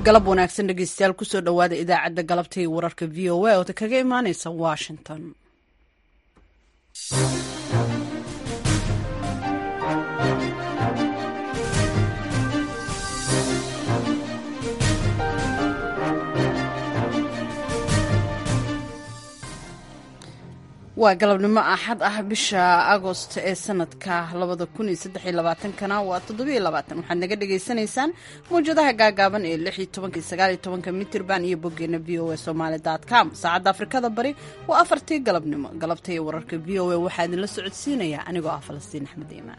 galab wanaagsan dhegeystayaal kusoo dhowaada idaacadda galabta iyo wararka v o a oo kaga imaaneysa washington waa galabnimo axad ah bisha agost ee sanadka labada kun iyo saddex iyo labaatankana waa toddobiyo labaatan waxaad naga dhagaysanaysaan mawjadaha gaagaaban ee lix iyo tobanka iyo sagaal iyo tobanka mitirban iyo boggeena v o a somaali dot com saacadda afrikada bari waa afartii galabnimo galabta iyo wararka v o a waxaa idinla socodsiinaya anigoo ah falastiin axmed iimaan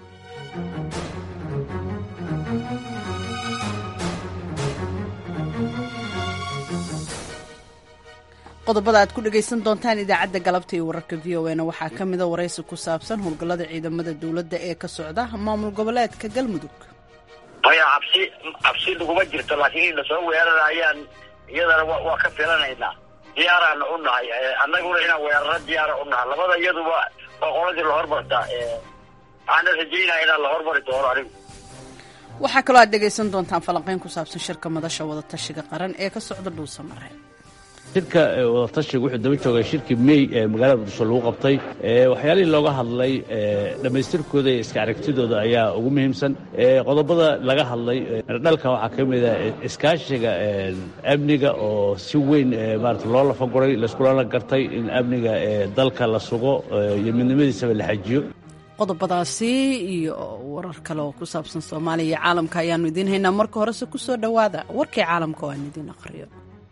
qodobada aad ku dhagaysan doontaan idaacadda galabta iyo wararka v o na waxaa ka mida waraysi ku saabsan howlgallada ciidamada dowladda ee ka socda maamul goboleedka galmudug maya cabsi cabsi laguma jirto laakiin in lasoo weerarayaan iyadana waa ka filanaynaa diyaaraana u nahay annaguna inaan weeraro diyaara u nahay labada iyaduba waa qoladii lahormarta waxaana rajaynaya inaan la hormari doono anigu waxaa kaloo aad dhegaysan doontaan falanqeyn ku saabsan shirka madasha wadatashiga qaran ee ka socda dhuusamare shirka wadatashiga wuxuu daba joogay shirkii mey ee magaalada muqdisho lagu qabtay waxyaalihii looga hadlay dhammaystirkooda iyo iska aragtidooda ayaa ugu muhiimsan qodobada laga hadlay dhalka waxaa ka mid a iskaashiga amniga oo si weyn maarata loo lafaguray layskulana gartay in amniga dalka la sugo iyo midnimadiisaba la xajiyo qodobadaasi iyo warar kale oo ku saabsan soomaaliya iyo caalamka ayaanu idiin haynaa marka horese ku soo dhowaada warkii caalamka oo aan idiin aqriyo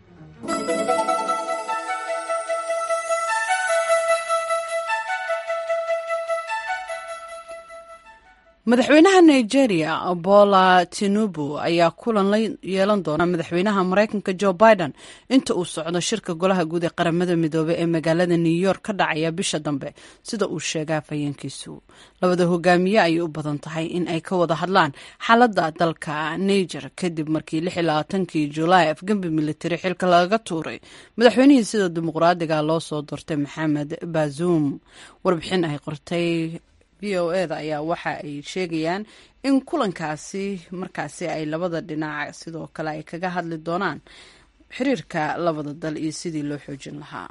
madaxweynaha nigeria bola tinubu ayaa kulan la yeelan doona madaxweynaha maraykanka jo biden inta uu socdo shirka golaha guud ee qaramada midoobey ee magaalada new york ka dhacaya bisha dambe sida uu sheegaa fayeenkiisu labada hogaamiye ayay u badan tahay in ay ka wada hadlaan xaaladda dalka niger kadib markii kii julaay afgembi militari xilka laga tuuray madaxweynihii sida dimuqraadiga loo soo doortay maxamed bazuum warbixin ay qortay v o eda ayaa waxa ay sheegayaan in kulankaasi markaasi ay labada dhinac sidoo kale ay kaga hadli doonaan xiriirka labada dal iyo sidii loo xoojin lahaa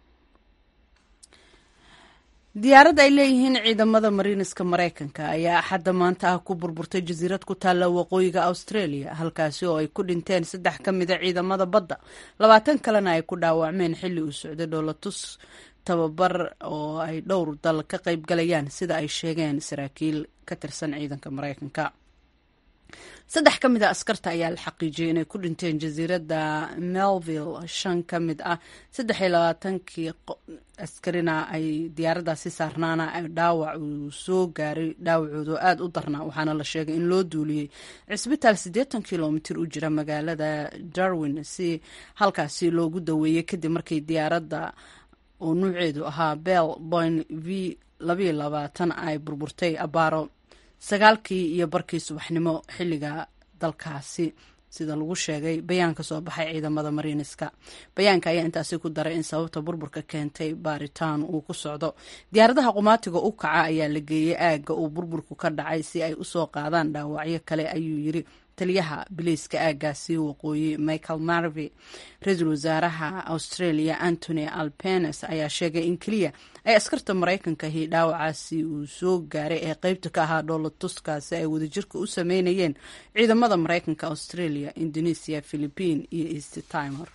diyaarad ay leeyihiin ciidamada mariiniska maraykanka ayaa axadda maanta ah ku burburtay jasiirad ku taalla waqooyiga australia halkaasi oo ay ku dhinteen saddex ka mida ciidamada badda labaatan kalena ay ku dhaawacmeen xilli uu socday dhoolatus tababar oo ay dhowr dal ka qayb galayaan sida ay sheegeen saraakiil ka tirsan ciidanka maraykanka saddex ka mid a askarta ayaa la xaqiijiyay inay ku dhinteen jasiiradda melville shan ka mid ah saddex iyo labaatankii askarina ay diyaaraddaasi saarnaana dhaawac uu soo gaaray dhaawacoodu aada u darnaa waxaana la sheegay in loo duuliyey cisbitaal siddeetan kilomitir u jira magaalada darwin si halkaasi loogu daweeyey kadib markii diyaaradda oo nuuceedu ahaa bell boyn v labayo labaatan ay burburtay abaaro sagaalkii iyo barkii subaxnimo xilliga dalkaasi sida lagu sheegay bayaan ka soo baxay ciidamada mariiniska bayaanka ayaa intaasi ku daray in sababta burburka keentay baaritaan uu ku socdo diyaaradaha qumaatiga u kaca ayaa la geeyey aagga uu burburku ka dhacay si ay usoo qaadaan dhaawacyo kale ayuu yiri taliyaha biliiska aaggaasi waqooyi michael marvey ra-iisul wasaaraha australia antony alpenes ayaa sheegay in keliya ay askarta maraykankahi dhaawacaasi uu soo gaaray ee qeybta ka ahaa dhoolatuskaasi ay wadajirka u sameynayeen ciidamada maraykanka australia indonesia philippine iyo east timer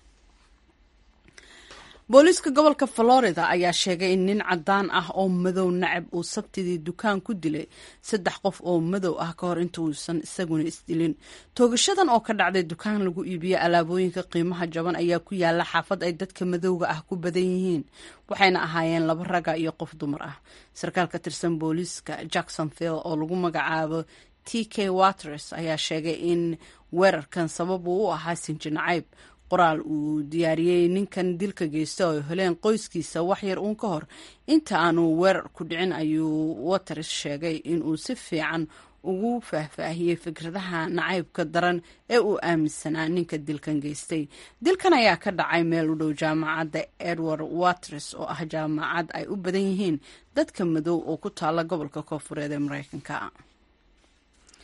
booliiska gobolka florida ayaa sheegay in nin cadaan ah oo madow nacab uu sabtidii dukaan ku dilay saddex qof oo madow ah ka hor inta uusan isaguna isdilin toogashadan oo ka dhacday dukaan lagu iibiyo alaabooyinka qiimaha jaban ayaa ku yaala xaafad ay dadka madowga ah ku badan yihiin waxayna ahaayeen laba raga iyo qof dumar ah sarkaal ka tirsan booliiska jacksonville oo lagu magacaabo t k waters ayaa sheegay in weerarkan sabab uu u ahaa sinji nacayb qoraal uu diyaariyey ninkan dilka geysta oo heleen qoyskiisa waxyar uun ka hor inta aanu weerar ku dhicin ayuu waters sheegay inuu si fiican ugu faahfaahiyey fikradaha nacaybka daran ee uu aaminsanaa ninka dilkan geystay dilkan ayaa ka dhacay meel u dhow jaamacadda edward waters oo ah jaamacad ay u badan yihiin dadka madow oo ku taala gobolka koofureed ee mareykanka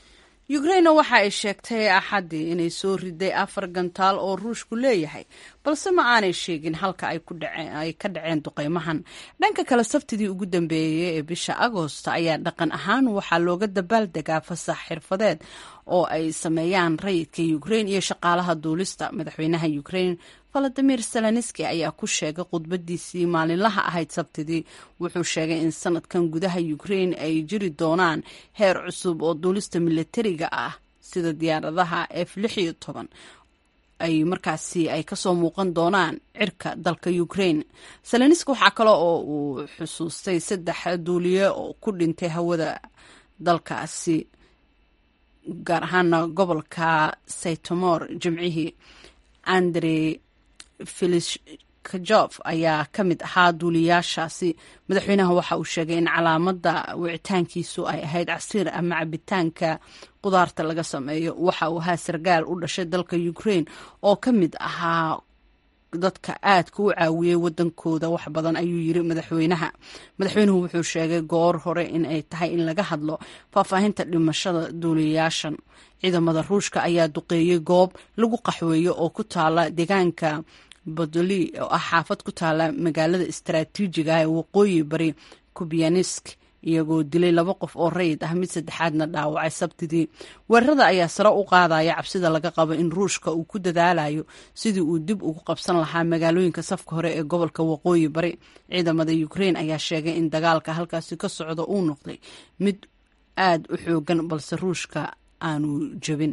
ukrainna waxa ay sheegtay axaddii inay soo riday afar gantaal oo ruushku leeyahay balse ma aanay sheegin halka ay ka dhaceen duqeymahan dhanka kale sabtidii ugu dambeeyey ee bisha agoost ayaa dhaqan ahaan waxaa looga dabaaldegaa fasax xirfadeed oo ay sameeyaan rayidka ukrain iyo shaqaalaha duulista madaxweynaha ukrain valadimir zelenski ayaa ku sheegay khudbadiisii maalinlaha ahayd sabtidii wuxuu sheegay in sanadkan gudaha ukrain ay jiri doonaan heer cusub oo duulista milatariga ah sida diyaaradaha f lix iyo toban ay markaasi ay kasoo muuqan doonaan cirka dalka ukrain zelenski waxaa kale oo uu xusuustay saddex duuliye oo ku dhintay hawada dalkaasi gaar ahaana gobolka saytomor jimcihii andre filishkajof ayaa ka mid ahaa duuliyaashaasi madaxweynaha waxa uu sheegay in calaamada wicitaankiisu ay ahayd casiir ama cabitaanka qudaarta laga sameeyo waxa uu ahaa sargaal u dhashay dalka ukrain oo ka mid ahaa dadka aadka u caawiyey wadankooda wax badan ayuu yiri madaxweynaha madaxweynuhu wuxuu sheegay goor hore in ay tahay in laga hadlo faahfaahinta dhimashada duuliyayaashan ciidamada ruushka ayaa duqeeyey goob lagu qaxweeyo oo ku taala deegaanka bodoli oo ah xaafad ku taala magaalada istaraatiijiga ee waqooyi bari kubianisk iyagoo dilay laba qof oo rayid ah mid saddexaadna dhaawacay sabtidii weerarada ayaa sare u qaadaya cabsida laga qabo in ruushka uu ku dadaalayo sidii uu dib ugu qabsan lahaa magaalooyinka safka hore ee gobolka waqooyi bari ciidamada ukrain ayaa sheegay in dagaalka halkaasi ka socda uu noqday mid aad u xoogan balse ruushka aanu jebin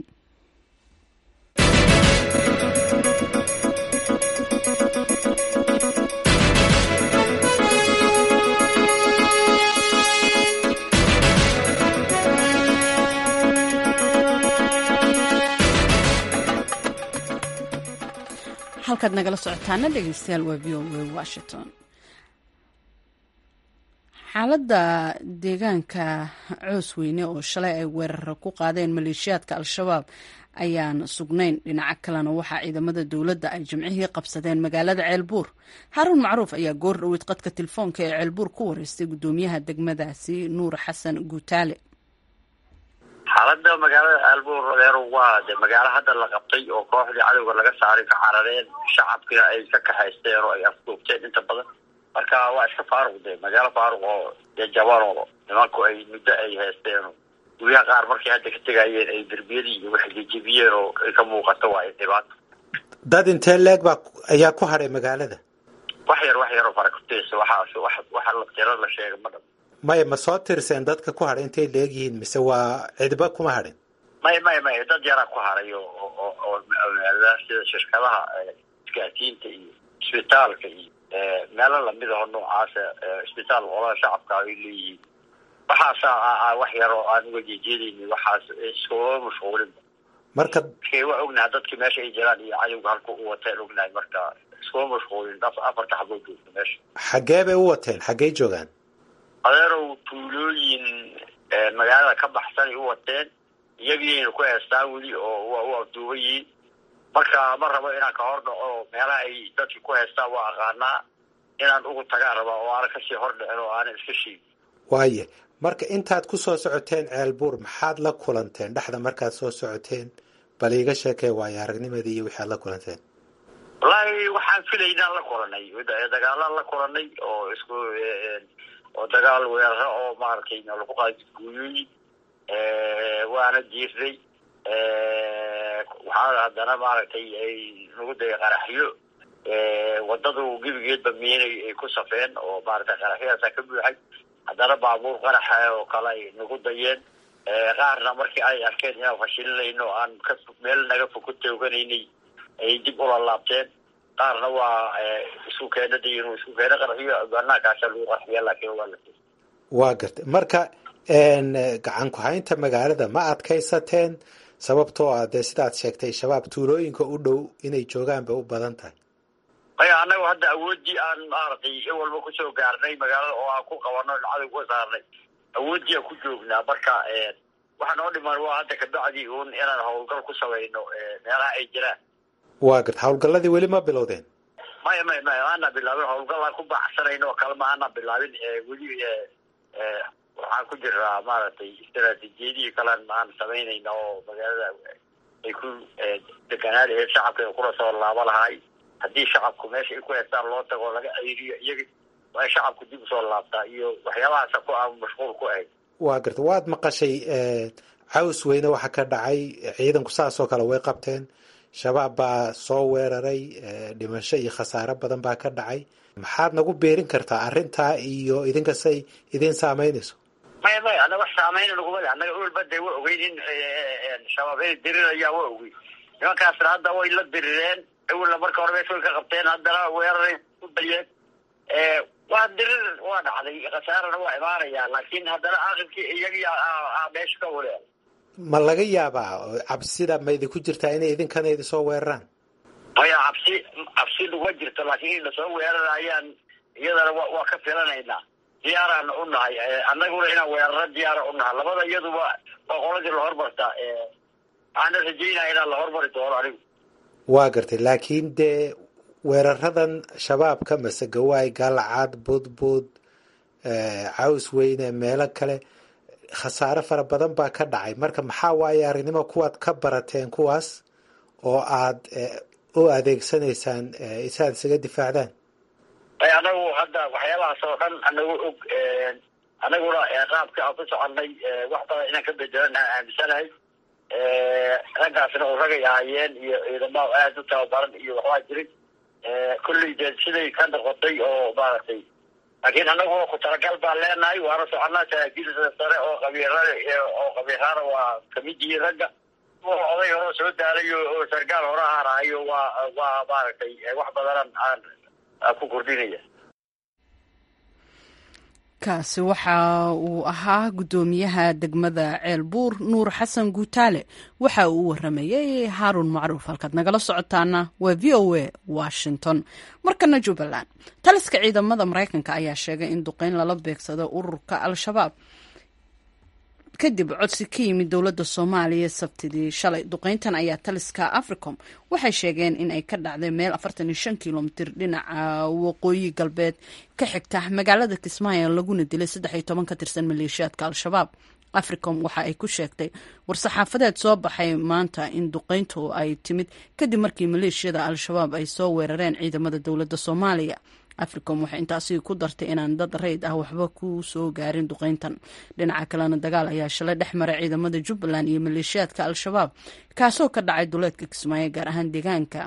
halkaad nagala socotaana dhegeystayaal waa v o a washington xaaladda deegaanka coos weyne oo shalay ay weerara ku qaadeen maleeshiyaadka al-shabaab ayaan sugnayn dhinaca kalena waxaa ciidamada dowladda ay jimcihii qabsadeen magaalada ceelbuur xaaruun macruuf ayaa goor dhoweyd qadka telefoonka ee ceelbuur ku wareystay guddoomiyaha degmadaasi nuur xasan guutaale xaalada magaalada aalbuur adeer waa de magaalo hadda la qabtay oo kooxdii cadowga laga saaray ka carareen shacabkina ay ka kaxaysteen oo ay afduubteen inta badan marka waa iska faaruq de magaalo faaruq oo dee jabanoo nimanku ay muddo ay haysteen guryaha qaar markay hadda ka tegayeen ay derbiyadii iyo waxay jejebiyeen oo ay ka muuqato waa ay dhibaato dad intee leeg baa ayaa ku hadhay magaalada wax yar wax yaroo farakuteysa waxaas wax waxa la tiro la sheega ma dham maya ma soo tirseen dadka ku hadhay intay leegyihiin mise waa cidba kuma hadhin may may may dad yaraa ku haray oo oo oo sida shirkadaha isgaasiinta iyo isbitaalka iyo meelo lamid aho noocaasa isbitaal olada shacabka ay leeyihiin waxaasa wax yar oo aan uga jeejeedayni waxaas iskuma mashquulinba marka waa ognaha dadki meesha ay jiraan iyo cadowga halka u wateen ognahay marka iskuma mashquulin afarta xaboo joogta meesha xaggee bay u wateen xaggey joogaan adeerow tuulooyin magaalada ka baxsanay u wateen iyagiina ku heestaan weli oo waa u afduuban yihiin marka ma rabo inaan ka hor dhaco meelaha ay dadki ku heestaan waa aqaanaa inaan ugu tagaan rabaa oo aanan kasii hor dhicin oo aanan iska sheegin waaye marka intaad ku soo socoteen ceelbuur maxaad la kulanteen dhexda markaad soo socoteen bal iiga sheekee waayo aragnimadii iyo wixi aad la kulanteen wallaahi waxaan filaynaan la kulanay dagaalaan la kulanay oo isku oo dagaal weeraro oo maaragtay lagu qaadi guuyooyin waana diirday waxaa haddana maaragtay ay nagu daya qaraxyo wadadu gebigeedba miinay ay ku safeen oo maaragtay qaraxyadaasaa ka buuxay haddana baabuur qaraxa oo kale ay nagu dayeen qaarna markii ay arkeen inaan fashilinayno aan ka meel naga fog ku tooganaynay ay dib ula laabteen qaarna waa isku keena dayin isku keena qarxiyo banaankaasa lagu qarxiya laakiin waa la waa gartay marka gacan ku-haynta magaalada ma adkaysateen sababtoo ah dee sidaad sheegtay shabaab tuulooyinka u dhow inay joogaan bay u badan tahay maya annagu hadda awoodii aan maaragtay in walba kusoo gaarnay magaalada oo aan ku qabano cadow ka saarnay awoodii aan ku joognaa marka waxa noo dhiman waa hadda kabacdi un inaan howlgal ku samayno meelaha ay jiraan waa garta hawlgalladii weli ma bilowdeen maya maya maya maana bilaabin howlgallaan ku baaxsanayn oo kale ma ana bilaabin weli waxaan ku jiraa maaragtay istaraatiijiyadihii kalen aan samaynayna oo magaalada ay ku deganaa laheyd shacabka ay kula soo laabo lahay haddii shacabku meesha ay ku heestaan loo tago laga ceyriyo iyaga waa shacabku dib usoo laabtaa iyo waxyaabahaasa ku aan mashquul ku ahayd waa garta waad maqashay caws weyne waxa ka dhacay ciidanku saasoo kale way qabteen shabaab baa soo weeraray dhimasho iyo khasaare badan baa ka dhacay maxaad nagu beerin kartaa arrintaa iyo idinkasay idin saameynayso maya maya ana wax saameyna naguma le annaga ulbada waa ogeyn in shabaab inay dirirayaan waa ogeyn nimankaasna hadda way la dirireen awalna marka hore meesha way ka qabteen haddana weeraray ku dayeen waa dirir waa dhacday khasaarana waa imaanaya laakiin haddana aqibkii iyagii meesha ka wareer ma laga yaabaa cabsida ma idinku jirtaa inay idinkana idin soo weeraraan maya cabsi cabsi naguma jirto laakiin in lasoo weerarayaan iyadana wa waa ka filanaynaa diyaaraana u nahay annaguna inaan weeraro diyaara u nahay labada iyaduba waa qoladii lahormarta waxaana rajeynaya inaan la hormari doono anigu waa gartay laakiin dee weeraradan shabaabka masegawaay gaalacad budbud caws weyne meelo kale khasaare fara badan baa ka dhacay marka maxaa waaye aragnimo kuwaad ka barateen kuwaas oo aad u adeegsanaysaan isaad isaga difaacdaan anagu hadda waxyaabahaas oo dhan anagu og anaguna qaabka aan ku soconay wax badan inaan ka bedelan aan aaminsanahay raggaasna oo ragay ahaayeen iyo ciidamada aada u tababaran iyo waxbaa jirin kulley dee siday ka noqotay oo maaragtay laakiin anagu ku talagal baan leenahay waana soconaa saraakiilsa sare oo qabiirada oo qabiirada waa kamid yihiin ragga oday hore soo daalayo oo sargaal hore ahaanahayo waa waa maaragtay wax badanan aan ku kordhinaya kaasi waxa uu ahaa guddoomiyaha degmada ceelbuur nuur xasan guutaale waxa uu u waramayey haaruun macruuf halkaad nagala socotaana waa v o a washington markana jubbaland taliska ciidamada maraykanka ayaa sheegay in duqeyn lala beegsado ururka al-shabaab kadib codsi ka yimid dowladda soomaaliya sabtidii shalay duqeyntan ayaa taliska africom waxay sheegeen in ay ka dhacday meel afartan iyo shan kilomitir dhinaca waqooyi galbeed ka xigta magaalada kismaayo laguna dilay saddex iyo toban ka tirsan maleeshiyaadka al-shabaab africom waxa ay ku sheegtay war-saxaafadeed soo baxay maanta in duqeyntu ay timid kadib markii maleeshiyada al-shabaab ay soo weerareen ciidamada dowladda soomaaliya africom waxay intaasi ku dartay inaan dad rayd ah waxba ku soo gaarin duqeyntan dhinaca kalena dagaal ayaa shalay dhex maray ciidamada jubbaland iyo maleeshiyaadka al-shabaab kaasoo ka dhacay duleedka kismaayo gaar ahaan deegaanka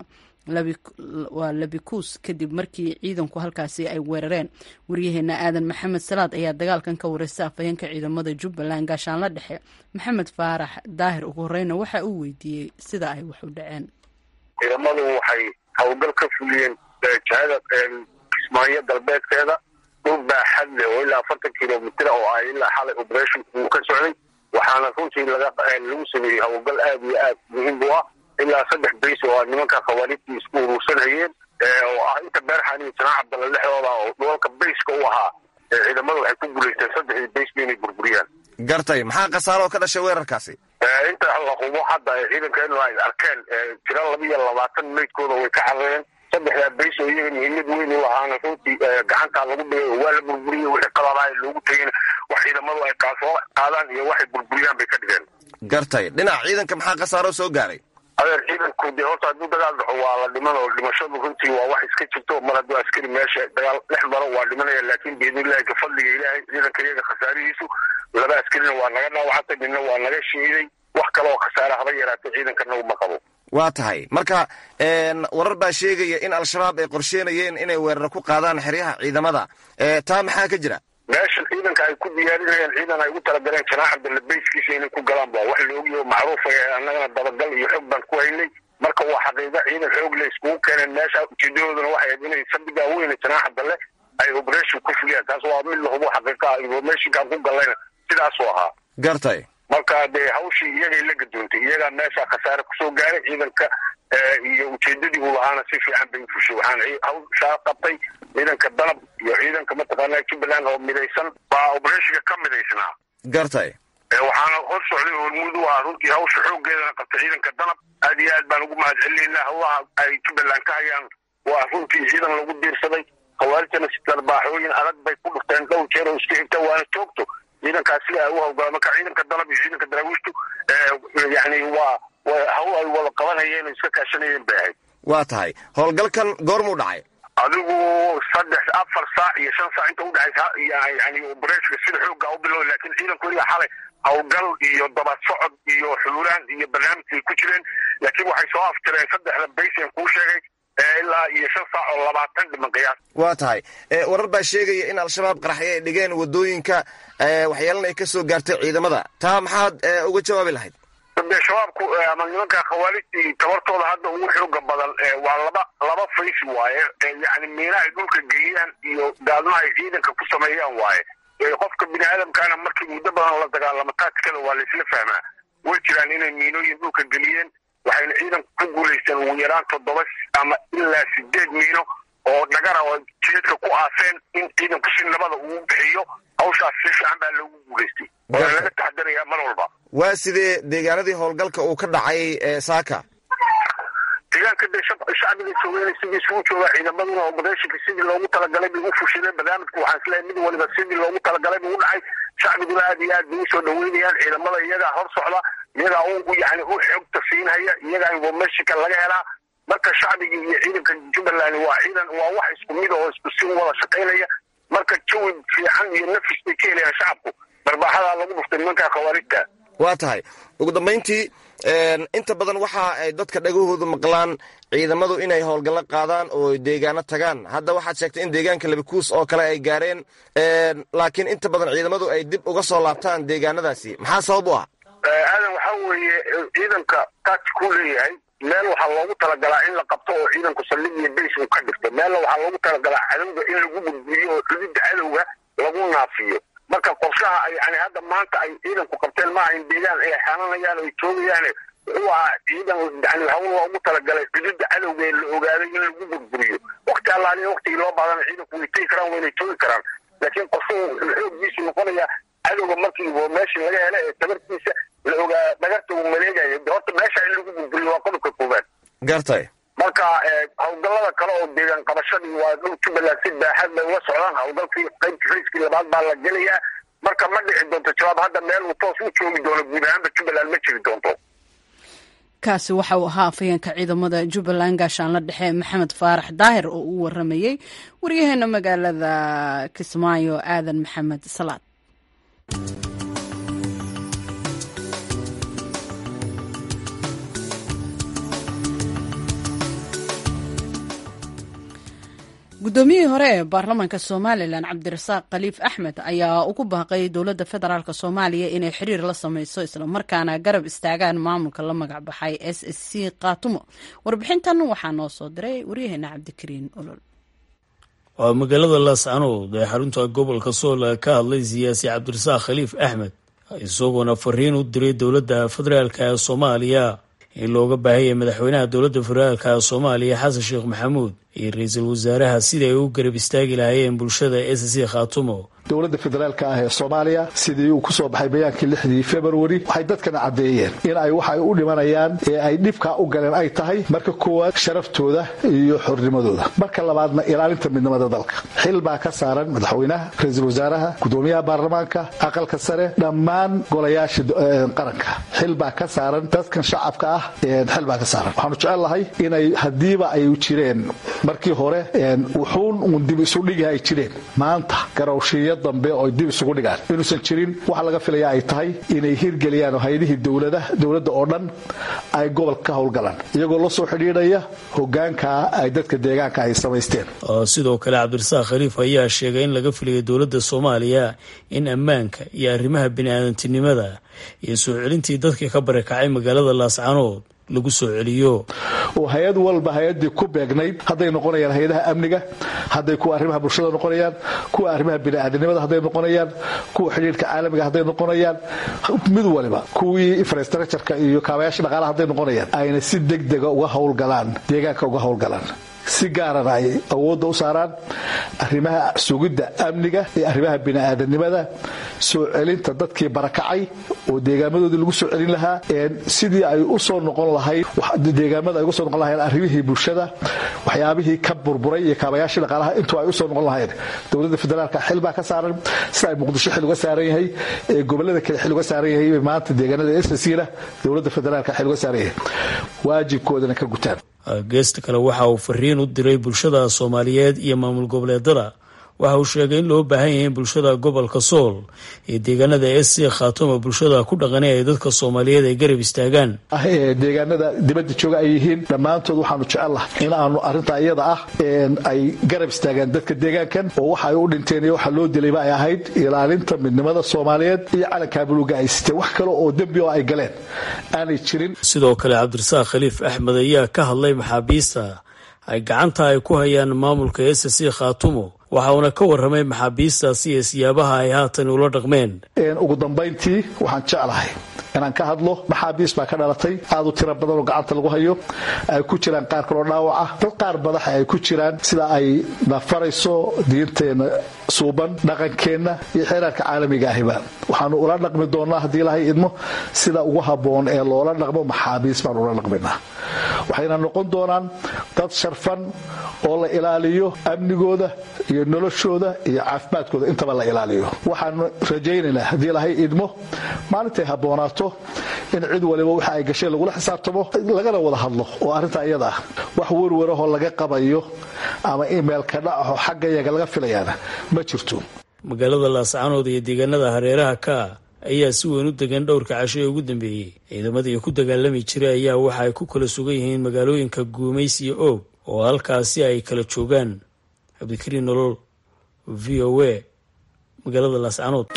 waa labikuus kadib markii ciidanku halkaasi ay weerareen waryaheena aadan maxamed salaad ayaa dagaalkan ka wareysta afhayeenka ciidamada jubbaland gaashaanla dhexe maxamed faarax daahir ugu horeyna waxa uu weydiiyey sida ay wax u dhaceen ciidamadu waxay howlgal ka fuliyeen jihada kismaayo galbeedkeeda dhul baaxad leh oo ilaa afartan kilomitr oo ah ilaa xalay operation uu ka socday waxaana runtii laga lagu sameeyey howlgal aad iyo aad muhiim u ah ilaa saddex bays oo ah nimanka khawaarijtii isku urursanayeen oo ah inta beerxan iyo janaac cabdalla dhexdooda oo dhoolka bayska u ahaa ciidamada waxay ku guulaysteen saddexdii baysba inay burburiyaan gartay maxaa khasaaroo ka dhashay weerarkaasi inta la hubo hadda ciidankeenu ay arkeen tira laba iyo labaatan meydkooda way ka carareen saddexdaa bays oo iyaga muhiimad weyn u lahaana runtii gacantaa lagu dhigay oo waa la burburiyey wixii qaladaha loogu tegeyna wax ciidamadu ay kaasoo qaadaan iyo waxay burburiyaan bay ka dhigeen gartay dhinaca ciidanka maxaa khasaaroo soo gaaray adeer ciidanku dee horta hadduu dagaal dhaxo waa la dhiman oo dhimashadu runtii waa wax iska jirto mar hadduu askari meesha dagaal dhex maro waa dhimanaya laakiin biidnillahi ka fadliga ilaahay ciidanka iyaga khasaarihiisu laba askarina waa naga dhaawacantay midna waa naga shiiday wax kale oo khasaare haba yaraatay ciidankana uma qabo waa tahay marka warar baa sheegaya in al-shabaab ay qorsheenayeen inay weerar ku qaadaan xeryaha ciidamada taa maxaa ka jira meesha ciidanka ay ku diyaarinayaan ciidan ay ugu talagaleen janaax cabdalla bayskiisa inay ku galaan ba wax laogiyo macruufa annagana dabagal iyo xog baan ku haynay marka waa xaqiiqa ciidan xoog le iskugu keeneen meesha ujeedadooduna waxay ahayd inay sabigaa weyne janaax cabdalle ay operation ku fuliyaan taas waa mid lahubo xaqiiqa ah informationkaan ku gallayna sidaasuu ahaa gartay marka dee hawshii iyagay la gadoontay iyagaa meesha khasaare kusoo gaaray ciidanka iyo ujeedadii uu lahaana si fiican bay ufushay waxaan hawshaa qabtay ciidanka danab iyo ciidanka mataqaanaa jubbaland oo midaysan baa operatiga ka midaysnaa gartay waxaana hor socday hormuud u ahaa runtii hawsha xooggeedana qabtay ciidanka danab aad iyo aad baan ugu mahad celinaynaa hawlaha ay jubbaland ka hayaan waa runtii ciidan lagu diirsaday khawaarijtana si darbaaxooyin adag bay ku dhufteen dhowr jeer oo iska xigta waana joogto ciidankaas sida ay u hawlgala marka ciidanka dalab iyo ciidanka daraawiishtu yani waa hawl ay wada qabanayeen oo iska kaashanayeen bay ahayd waa tahay howlgalkan goormuu dhacay adigu saddex afar saac iyo shan saac inta udhexaysa yani obreshka sida xooga u bilow laakiin ciidanku weliba xalay hawlgal iyo daba socod iyo xuuraan iyo barnaamijkay ku jireen laakiin waxay soo aftireen saddexda baysen kuu sheegay ilaa iyo shan saac oo labaatan dhiman qiyaas waa tahay warar baa sheegaya in al-shabaab qaraxyo ay dhigeen wadooyinka waxyeelana ay ka soo gaartay ciidamada taa maxaad uga jawaabi lahayd de shabaabku ama nimanka khawaarijtii tabartooda hadda ugu xooga badan waa laba laba fays waaye yani miina ay dhulka geliyaan iyo gaalmaha ay ciidanka ku sameeyaan waaye qofka bini aadamkaana markii muddo badan la dagaalamo taatikada waa laisla fahmaa way jiraan inay miinooyin dhulka geliyeen waxayna ciidanku ku guulaysteen ugu yaraan toddoba ama ilaa sideed miino oo dhagara oo jeedka ku aaseen in ciidanku si nabada uu bixiyo hawshaas si fiican baa loogu guulaystay waana laga taxadarayaa mar walba waa sidee deegaanadii howlgalka uu ka dhacay saaka deegaanka de shacbiga joogayna sidii isugu jooga ciidamaduna obereshinka sidii loogu talagalay bay u fushideen barnaamijku waxaan isleeyahay mid waliba sidii loogu talagalay buu u dhacay shacbiguna aad iyo aad bay usoo dhaweynayaan ciidamada iyagaa hor socda iyagaa u yani u xogta siinhaya iyagaa informationka laga helaa marka shacbiga iyo ciidanka jubbaland waa ciidan waa wax isku mid oo isku si wada shaqaynaya marka jawi fiican iyo nafis bay ka helayaan shacabku barbaaxadaa lagu dhuftay nimanka khawaarijta waa tahay ugu dambayntii inta badan waxa ay dadka dhagahoodu maqlaan ciidamadu inay howlgallo qaadaan oo deegaano tagaan hadda waxaad sheegtay in deegaanka labikuus oo kale ay gaareen laakiin inta badan ciidamadu ay dib uga soo laabtaan deegaanadaasi maxaa sabab u ah aadan waxaa weeye ciidanka tatikuu leeyahay meel waxaa loogu talagalaa in la qabto oo ciidanku saldhig iyo bays uu ka dhigto meelna waxaa loogu talagalaa cadowga in lagu gudbiyo oo xududda cadowga lagu naafiyo marka qorshaha yani hadda maanta ay ciidanku qabteen maaha in deegaan ay xananayaan oo ay joogayaan wuxuu ahaa ciidan yani hawl loogu talagalay xududda cadowga ee la ogaaday in lagu burburiyo wakti allaaliya waktigii loo baadana ciidanku way tegi karaan waynay joogi karaan laakiin qorshuhu xoogiisu noqonaya cadowga markii meeshii laga hela ee tabartiisa la ogaa dhagarta uu maleegayo horta meesha in lagu burburiyo waa qodobka koobaad gartay marka hawlgallada kale oo deegaan qabashadii waa dhul jubbaland si baaxad bay uga socdaan hawlgalkii qaybta rayskii labaad baa la gelayaa marka ma dhici doonto jawaab hadda meel uu toos u joogi doono guud ahaanba jubbaland ma jiri doonto kaasi waxa uu ahaa afhayeenka ciidamada jubbaland gaashaanla dhexe maxamed faarax daahir oo uu waramayey waryaheena magaalada kismaayo aadan maxamed salaad guddoomiyihii hore ee baarlamaanka somalilan cabdirasaaq khaliif axmed ayaa ugu baaqay dowladda federaalk soomaaliya inay xiriir la sameyso islamarkaana garab istaagaan maamulka la magac baxay s s c kaatumo warbixintan waxaa noo soo diray waryaheena cabdikariin olol waa magaalada laascanood ee xarunta gobolka sool ka hadlay siyaasi cabdirasaaq khaliif axmed isagoona fariin u diray dowladda federaalk ee soomaaliya in looga baahaya madaxweynaha dowladda federaalk soomaaliya xasan sheekh maxamuud iyo ra-iisul wasaaraha sida ay u garab istaagi lahaayeen bulshada s c khaatumo dowladda federaalka ah ee soomaaliya sidii uu ku soo baxay bayaankii lixdii februari waxay dadkana caddeeyeen in ay waxay u dhimanayaan ee ay dhibkaa u galeen ay tahay marka koowaad sharaftooda iyo xornimadooda marka labaadna ilaalinta midnimada dalka xil baa ka saaran madaxweynaha ra-iisul wasaaraha gudoomiyaha baarlamaanka aqalka sare dhammaan golayaasha qaranka xil baa ka saaran dadkan shacabka ah xil baa ka saaran waxaanu jecellahay inay haddiiba ay jireen markii hore wuxuun uun dib isudhigi ay jireen maanta garowshiya dambe oo dib isugu dhigaan inuusan jirin waxa laga filaya ay tahay inay hirgeliyaan oo hay-adihii dowladda oo dhan ay gobolka ka howlgalaan iyagoo la soo xidhiidhaya hogaankaa ay dadka deegaanka ay samaysteen sidoo kale cabdirasaaq khaliif ayaa sheegay in laga filayo dowladda soomaaliya in ammaanka iyo arrimaha bini-aadantinimada iyo soo celintii dadka ka barakacay magaalada laascanood lagu soo celiyo oo hay-ad walba hay-adii ku beegnayd hadday noqonayaan hay-adaha amniga hadday kuwa arrimaha bulshada noqonayaan kuwa arrimaha bini'aadanimada hadday noqonayaan kuwa xidhiirka caalamiga hadday noqonayaan mid waliba kuwii infrastructureka iyo kaabayaasha dhaqaalaha hadday noqonayaan ayna si degdega uga howlgalaan deegaanka uga howlgalaan si gaarana ay awoodda u saaraan arrimaha sugidda amniga iyo arrimaha bini'aadanimada soo celinta dadkii barakacay oo deegaamadoodii lagu soo celin lahaa sidii ay u soo noqon lahayd deegaamada ay uga soo noqon lahayn arrimihii bulshada waxyaabihii ka burburay iyo kaabayaashii dhaqaalaha intuu ay usoo noqon lahayn dowladda federaalka xil baa ka saaran sida ay muqdisho xil uga saaran yahay ee gobolada kale xil uga saaran yahay maanta deegaanada ssna dowladda federaalka xil uga saaran yahay waajibkoodana ka gutaan geesta kale waxa uu fariin u diray bulshada soomaaliyeed iyo maamul goboleedada waxa uu sheegay in loo baahan yahay in bulshada gobolka sool iyo deegaanada sc khaatuma bulshada ku dhaqanay ay dadka soomaaliyeed ay garab istaagaan deegaanada dibadda jooga ay yihiin dhammaantood waxaanu jecellahay in aanu arrinta iyada ah ay garab istaagaan dadka deegaankan oo waxa ay u dhinteen iyo waxa loo dilayba ay ahayd ilaalinta midnimada soomaaliyeed iyo calankaa buluuga ay siteen wax kale oo dembi oo ay galeen aanay jirin sidoo kale cabdirasaaq khaliif axmed ayaa ka hadlay maxaabiista ay gacanta ay ku hayaan maamulka sc khaatumo waxa uuna ka warramay maxaabiistaasi iyo siyaabaha ay haatan ula dhaqmeen ugu dambayntii waxaan jeclahay inaan ka hadlo maxaabiis baa ka dhalatay aad u tiro badan oo gacanta lagu hayo ay ku jiraan qaar kaloo dhaawac ah dad qaar madaxa ay ku jiraan sida ay nafarayso diinteenna suuban dhaqankeenna iyo xeeraarka caalamiga ahiba waxaanu ula dhaqmi doonnaa haddii ilahay idmo sida ugu habboon ee loola dhaqmo maxaabiis baan ula dhaqminaa waxayna noqon doonaan dad sharfan oo la ilaaliyo amnigooda iyo noloshooda iyo caafimaadkooda intaba la ilaaliyo waxaanu rajaynaynaa haddii ilahay idmo maalintay habboonaato in cid waliba waxa ay gasheen lagula xisaabtamo lagana wada hadlo oo arrinta iyada ah wax werwarahoo laga qabayo ama imeilka dhacaho xagga yaga laga filayaana ma jirto magaalada laascanood iyo deegaanada hareeraha ka ayaa si weyn u degan dhowrka casho ee ugu dambeeyey ciidamadii ku dagaalami jiray ayaa waxa ay ku kala sugan yihiin magaalooyinka guumays iyo oog oo halkaasi ay kala joogaan cabdikariin nolol v o a magaalada laascanood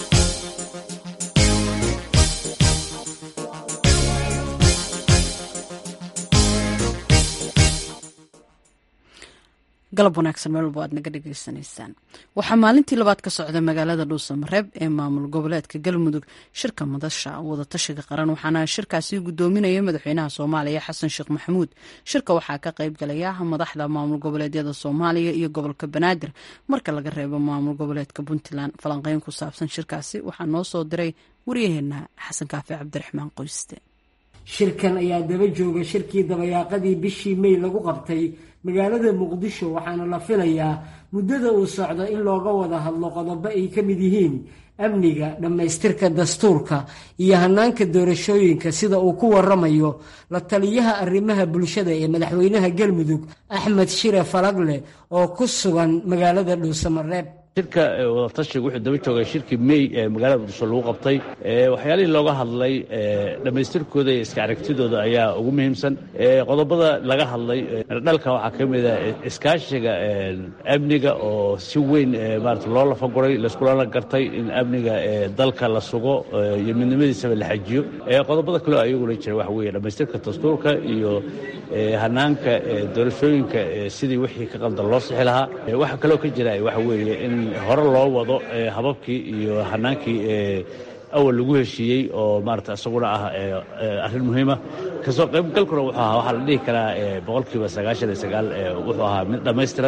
galab wanaagsan meel walba aad naga dhagaysanaysaan waxaa maalintii labaad ka socda magaalada dhuusamareeb ee maamul goboleedka galmudug shirka madasha wadatashiga qaran waxaana shirkaasi gudoominaya madaxweynaha soomaaliya xasan sheekh maxamuud shirka waxaa ka qayb galaya madaxda maamul goboleedyada soomaaliya iyo gobolka banaadir marka laga reebo maamul goboleedka puntland falanqeyn ku saabsan shirkaasi waxaa noo soo diray waryaheena xasan kaafi cabdiraxmaan qoyste shirkan ayaa daba jooga shirkii dabayaaqadii bishii mey lagu qabtay magaalada muqdisho waxaana la filayaa muddada uu socdo in looga wada hadlo qodobo ay ka mid yihiin amniga dhammaystirka dastuurka iyo hanaanka doorashooyinka sida uu ku waramayo la taliyaha arrimaha bulshada ee madaxweynaha galmudug axmed shire falagle oo ku sugan magaalada dhuusamareeb shirka wadatashiga wuxuu daba joogay shirkii mey ee magaalada muqdisho lagu qabtay waxyaalihii looga hadlay dhammaystirkooda iyo iska aragtidooda ayaa ugu muhiimsan qodobada laga hadlay dhalka waxaa ka mid a iskaashiga amniga oo si weyn maarata loo lafaguray laiskulana gartay in amniga dalka la sugo iyo midnimadiisaba la xajiyo qodobada kaleo ayaguna jira waxa weeye dhammaystirka dastuurka iyo hanaanka doorashooyinka sidii wixii ka qaldan loo sixi lahaa waxa kaloo ka jira waxa weeye in hore loo wado hababkii iyo hanaankii awal lagu heshiiyey oo maarata isaguna ah arrin muhiima kasoo qaybgalkuna wuxuu ahaa waxaa la dhihi karaa boqolkiiba sagaashan iyo sagaal wuxuu ahaa mid dhammaystiran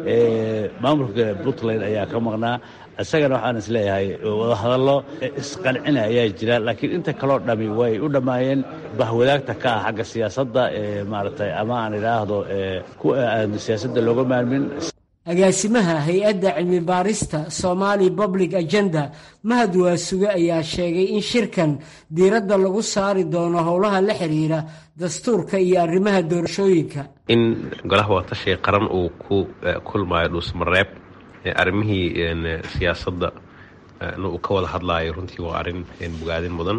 maamulka puntland ayaa ka maqnaa isagana waxaan is leeyahay wadahadallo isqancina ayaa jira laakiin inta kaloo dhami way u dhammaayeen bahwadaagta ka ah xagga siyaasadda maaragtay ama aan idhaahdo kuwa aan siyaasadda looga maalmin agaasimaha hay-adda cilmi baarista somali public agenda mahad waasuge ayaa sheegay in shirkan diiradda lagu saari doono howlaha la xiriira dastuurka iyo arrimaha doorashooyinka in golaha wadatashiga qaran uu ku kulmaayo dhuusmareeb arrimihii siyaasadda uu ka wada hadlaayo runtii waa arrin bogaadin mudan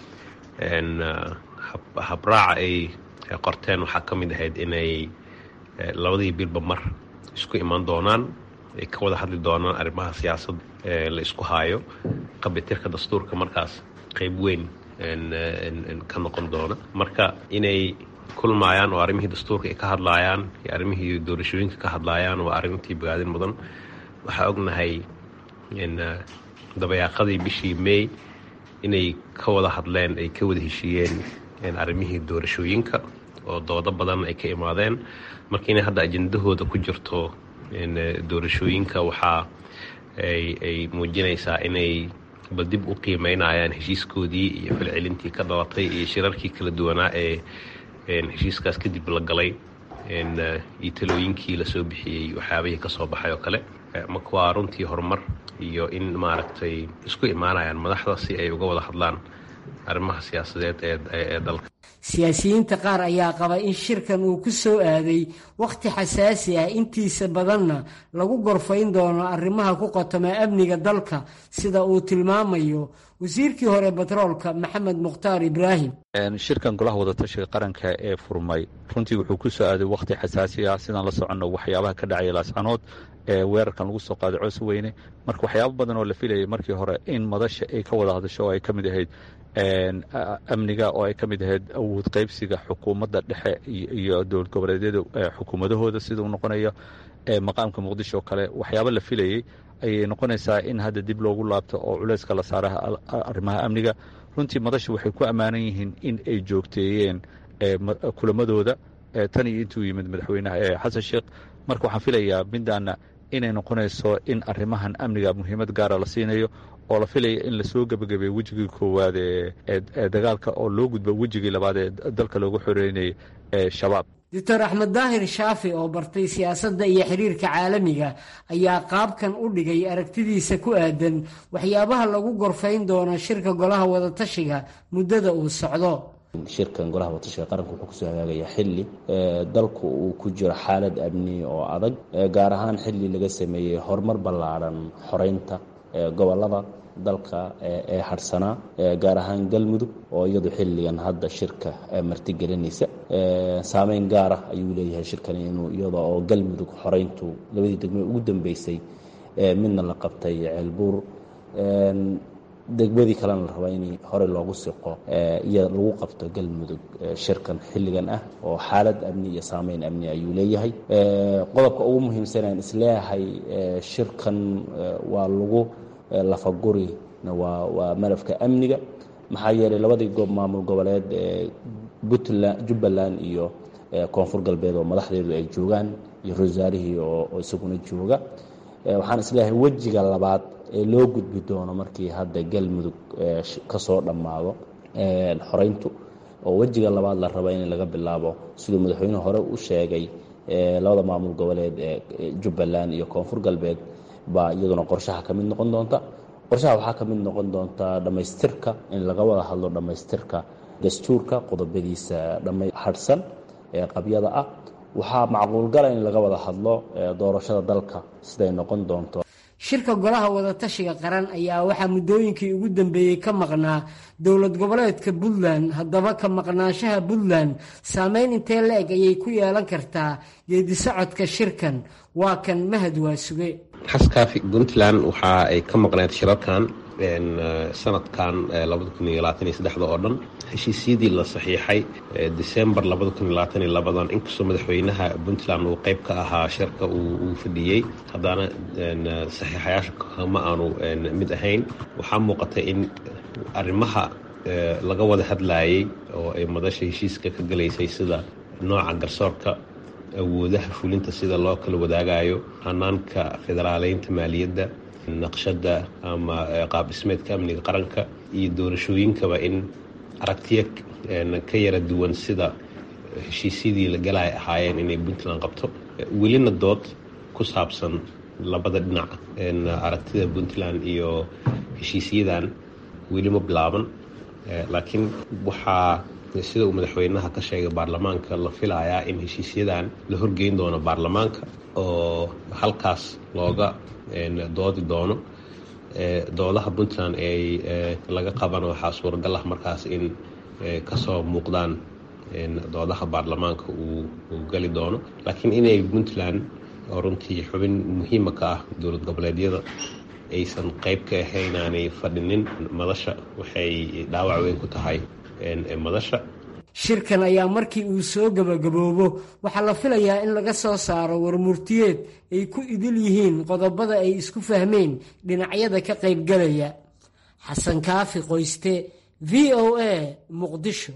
habraaca ay qorteen waxaa ka mid ahayd inay labadii bilba mar isku imaan doonaan ay ka wada hadli doonaan arrimaha siyaasadda la isku haayo qabitirka dastuurka markaas qeyb weyn ka noqon doona marka inay kulmaayaan oo arrimihii dastuurka ay ka hadlaayaan iyo arrimihii doorashooyinka ka hadlaayaan waa arrintii bogaadin mudan waxaa ognahay dabayaaqadii bishii may inay ka wada hadleen ay ka wada heshiiyeen arrimihii doorashooyinka oo doodo badan ay ka imaadeen marka inay hadda ajendahooda ku jirto doorashooyinka waxaa ay muujinaysaa inay bal dib u qiimeynayaan heshiiskoodii iyo falcelintii ka dhalatay iyo shirarkii kala duwanaa ee heshiiskaas kadib la galay iyo talooyinkii lasoo bixiyey waxyaabihii ka soo baxay oo kale marka waa runtii horumar iyo in maaragtay isku imaanayaan madaxda si ay uga wada hadlaan arrimaha siyaasadeed ee dalka siyaasiyiinta qaar ayaa qaba in shirkan uu ku soo aaday wakhti xasaasi ah intiisa badanna lagu gorfayn doono arrimaha ku qotoma amniga dalka sida uu tilmaamayo wasiirkii hore batroolka maxamed mukhtaar ibraahim shirkan golaha wadatashiga qaranka ee furmay runtii wuxuu ku soo aaday wakhti xasaasi ah sidaan la soconno waxyaabaha ka dhacaya laascanood ee weerarkan lagu soo qaaday coos weyne marka waxyaabo badan oo la filayay markii hore in madasha ay ka wada hadasho oo ay ka mid ahayd amniga oo ay ka mid ahayd awood qaybsiga xukuumadda dhexe iyo dowlad goboleedyada xukuumadahooda sida uu noqonayo maqaamka muqdisho oo kale waxyaabo la filayey ayay noqonaysaa in hadda dib loogu laabto oo culeyska la saaraha arrimaha amniga runtii madasha waxay ku ammaanan yihiin in ay joogteeyeen kulamadooda tan iyo intuu yimid madaxweynaha xasan sheekh marka waxaan filayaa midaana inay noqonayso in arrimahan amniga muhiimad gaara la siinayo oo la filaya in lasoo gebagabeeyo wejigii koowaad ee dagaalka oo loo gudbo wejigii labaad ee dalka loogu xoreynayay ee shabaab doctor axmed daahir shaafi oo bartay siyaasadda iyo xiriirka caalamiga ayaa qaabkan u dhigay aragtidiisa ku aadan waxyaabaha lagu gorfayn doono shirka golaha wadatashiga muddada uu socdo shirkan golaha watashiga qaranka wuxuu kusoo hagaagayaa xilli dalku uu ku jiro xaalad amni oo adag gaar ahaan xilli laga sameeyey horumar ballaadhan xoreynta gobolada dalka ee hadhsanaa gaar ahaan galmudug oo iyadu xilligan hadda shirka martigelinaysa saameyn gaara ayuu leeyahay shirkan inuu iyada oo galmudug xoreyntu labadii degmo ugu dambeysay midna la qabtay ceelbuur degmadii kalena la rabaa in hore loogu siqo iyo lagu qabto galmudug shirkan xilligan ah oo xaalad amni iyo saameyn amni ayuu leeyahay qodobka ugu muhiimsanaan isleeyahay shirkan waa lagu lafaguri waa waa malafka amniga maxaa yeelay labadii goob maamul goboleed ee puntland jubbaland iyo koonfur galbeed oo madaxdeedu ay joogaan iyo rosaarihii oo isaguna jooga waxaan isleeyahay wejiga labaad ee loo gudbi doono markii hadda galmudug ka soo dhammaado xoreyntu oo wejiga labaad la raba in laga bilaabo siduu madaxweynuhu hore u sheegay labada maamul goboleed ee jubbaland iyo koonfur galbeed baa iyaduna qorshaha ka mid noqon doonta qorshaha waxaa ka mid noqon doonta dhammaystirka in laga wada hadlo dhammaystirka dastuurka qodobadiisa hadhsan ee qabyada ah waxaa macquulgala in laga wada hadlo doorashada dalka siday noqon doonto shirka golaha wadatashiga qaran ayaa waxaa muddooyinkii ugu dambeeyey ka maqnaa dowlad goboleedka puntland haddaba ka maqnaanshaha puntland saameyn intee la eg ayay ku yeelan kartaa geedisocodka shirkan waa kan mahad waa suge xaskaafi puntland waxa ay ka maqneed shirarkan sanadkan labada kun iyo labaatan iyo saddexda oo dhan heshiisyadii la saxiixay december labada kun iyo labaatan iyo labadan inkastoo madaxweynaha puntland uu qeyb ka ahaa shirka uu fadhiyey haddana saxiixayaasha kama aanu mid ahayn waxaa muuqatay in arrimaha laga wada hadlayay oo ay madasha heshiiska ka galaysay sida nooca garsoorka awoodaha fulinta sida loo kala wadaagayo hanaanka federaaleynta maaliyadda naqshada ama qaab dhismeedka amniga qaranka iyo doorashooyinkaba in aragtiya ka yara duwan sida heshiisyadii la galay ahaayeen inay puntland qabto welina dood ku saabsan labada dhinac aragtida puntland iyo heshiisyadan weli ma bilaaban laakiin waxaa sida uu madaxweynaha ka sheegay baarlamaanka la filayaa in heshiisyadan la horgeyn doono baarlamaanka oo halkaas looga doodi doono doodaha puntland ay laga qabana waxaa suuragal ah markaas in kasoo muuqdaan doodaha baarlamaanka uu gali doono laakiin inay puntland oo runtii xubin muhiima ka ah dowlad goboleedyada aysan qeyb ka ahayn aanay fadhinin madasha waxay dhaawac weyn ku tahay madasha shirkan ayaa markii uu soo gebagaboobo waxaa la filayaa in laga soo saaro warmurtiyeed ay ku idil yihiin qodobada ay isku fahmeen dhinacyada ka qaybgalaya xasan kaafi qoyste v o a muqdisho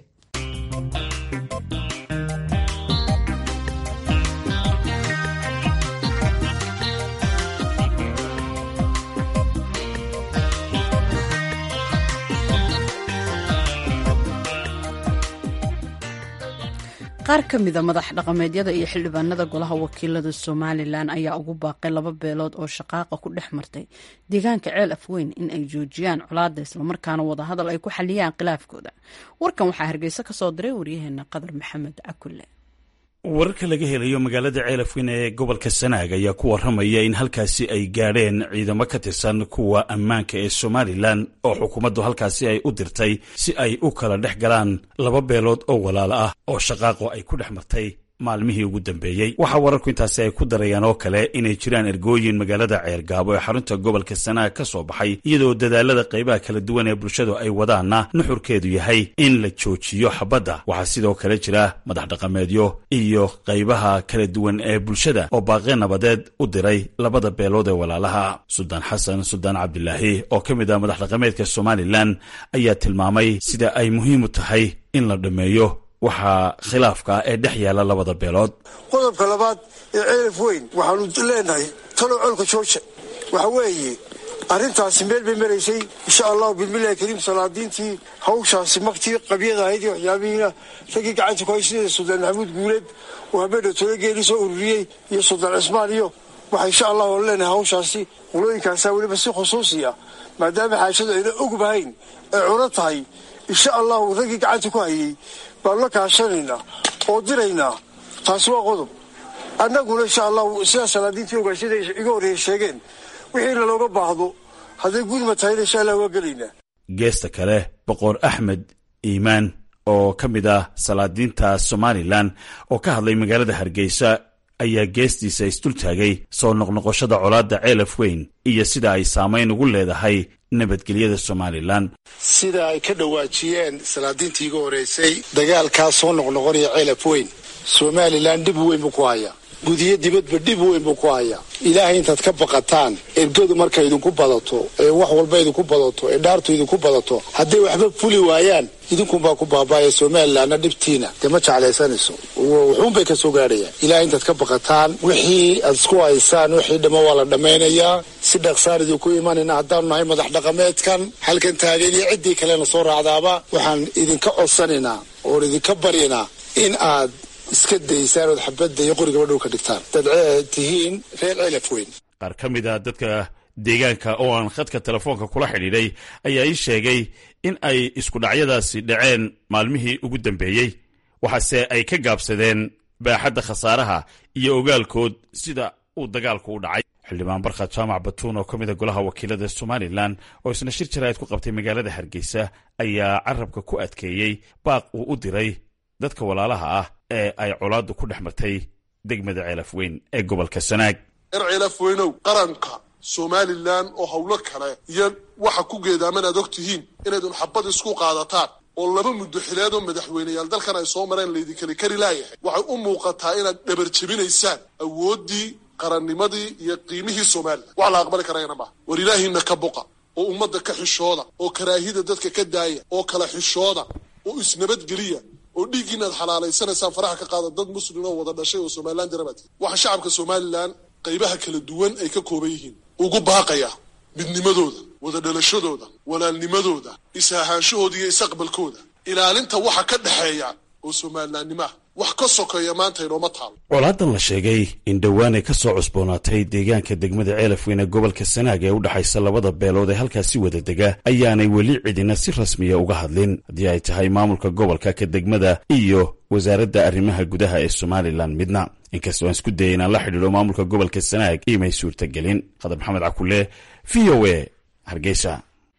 qaar ka mida madax dhaqameedyada iyo xildhibaanada golaha wakiilada somalilan ayaa ugu baaqay laba beelood oo shaqaaqa ku dhex martay deegaanka ceel afweyn in ay joojiyaan colaada islamarkaana wadahadal ay ku xaliyaan khilaafkooda warkan waxaa hargeysa ka soo diray waryaheena qadar maxamed cakulle wararka laga helayo magaalada ceelafweyn ee gobolka sanaag ayaa ku waramaya in halkaasi ay gaadheen ciidamo ka tirsan kuwa ammaanka ee somalilan oo xukuumaddu halkaasi ay u dirtay si ay u kala dhex galaan laba beelood oo walaalo ah oo shaqaaqo ay ku dhex martay maalmihii ugu dambeeyey waxaa wararku intaasi ay ku darayaan oo kale inay jiraan ergooyin magaalada ceergaabo ee xarunta gobolka sanaag ka soo baxay iyadoo dadaalada qaybaha kala duwan ee bulshadu ay wadaanna nuxurkeedu yahay in la joojiyo xabadda waxaa sidoo kale jira madax dhaqameedyo iyo qaybaha kala duwan ee bulshada oo baaqe nabadeed u diray labada beelood ee walaalaha suldaan xasan suldaan cabdilaahi oo ka mid ah madax dhaqameedka somalilan ayaa tilmaamay sida ay muhiim u tahay in la dhammeeyo waxaa khilaafka ee dhex yaala labada beelood qodobka labaad ee ceelaf weyn waxaanu leenahay talow colka jooja waxa weeye arrintaasi meel bay maraysay insha allahu bismillahi kariim salaadiintii hawshaasi maktii qabyada ahayd iyo waxyaabihiina raggii gacanta ku hay sida suldaan maxamuud guuleed oo habeenha tolageeli soo ururiyey iyo suldaan cismaan iyo waxaa insha allahu leenahay hawshaasi qulooyinkaasaa weliba si khusuusiya maadaama xaajadu ayna ogbahayn ay cuno tahay insha allahu raggii gacanta ku hayay baanu la kaashanaynaa oo diraynaa taasi waa qodob annaguna insha allahu sidaa salaadiintii ogaashada iga horreeya sheegeen wixiina looga baahdo hadday gudma tahayna insha allah waa gelaynaa geesta kale boqor axmed iimaan oo ka mid ah salaadiinta somalilan oo ka hadlay magaalada hargeysa ayaa geestiisa isdultaagay soo noqnoqoshada colaadda ceelaf weyn iyo sida ay saamayn ugu leedahay nabadgelyada somalilan sida ay ka dhawaajiyeen salaadiintii iga horeysay dagaalkaa soo noqnoqonaya ceelaf weyn somalilan dhib weyn buu ku hayaa gudiyo dibadba dhib weyn buu ku hayaa ilaahay intaad ka baqataan ergadu markay idinku badato ee wax walba idinku badato ee dhaartu idinku badato hadday waxba fuli waayaan idinkunbaa ku baaba'aya somalilanna dhibtiina dee ma jeclaysanayso wuxuunbay ka soo gaadhayaan ilahay intaad ka baqataan wixii aad isku haysaan wixii dhamma waa la dhammaynayaa si dhaqsaan idinku imanayna haddaanu nahay madax dhaqameedkan halkan taagan iyo ciddii kalena soo raacdaaba waxaan idinka codsanaynaa oon idinka baryanaa in aad iska daysaan ood xabadda iyo qorigaba dhow ka dhigtaan dad tihiin reer ceelaf weyn qaar ka mid a dadka deegaanka oo aan khadka telefoonka kula xidhiidhay ayaa ii sheegay in ay iskudhacyadaasi dhaceen maalmihii ugu dambeeyey waxaase ay ka gaabsadeen baaxadda khasaaraha iyo ogaalkood sida uu dagaalku u dhacay xildhibaan barkhad jaamac batuun oo ka mid a golaha wakiilada somalilan oo isna shir jaraa'id ku qabtay magaalada hargeysa ayaa carabka ku adkeeyey baaq uu u diray dadka walaalaha ah ee ay colaaddu ku dhex martay degmada ceelaf weyn ee gobolka sanaag reer ceelaf weynow qaranka somalilan oo howlo kale iyo waxa ku geedaaman aad og tihiin inaydun xabad isku qaadataan oo laba muddo xileed oo madaxweyneyaal dalkan ay soo mareen laydinkali kari laayahay waxay u muuqataa inaad dhabar jebinaysaan awooddii qarannimadii iyo qiimihii somalilan wax la aqbali karayna maaha war ilaahiina ka boqa oo ummadda ka xishooda oo karaahida dadka ka daaya oo kala xishooda oo isnabadgeliya oo dhiiggiinaad xalaalaysanaysaan faraha ka qaada dad muslim oo wada dhashay oo somalilan darabaati waxaa shacabka somalilan qaybaha kala duwan ay ka kooban yihiin ugu baaqaya midnimadooda wada dhalashadooda walaalnimadooda is-ahaanshahooda iyo is-aqbalkooda ilaalinta waxa ka dhexeeya oo somalilaannimo ah wax ka sokeeya maanta inooma taalo colaadan la sheegay in dhowaanay ka soo cusboonaatay deegaanka degmada ceelafweyn ee gobolka sanaag ee u dhexaysa labada beelood ee halkaasi wada dega ayaanay weli cidina si rasmiya uga hadlin haddii ay tahay maamulka gobolka ka degmada iyo wasaaradda arrimaha gudaha ee somalilan midna inkastoo aan isku dayay inaan la xidhiidho maamulka gobolka sanaag imay suurtagelin khadar maxamed cakule v o a hargeysa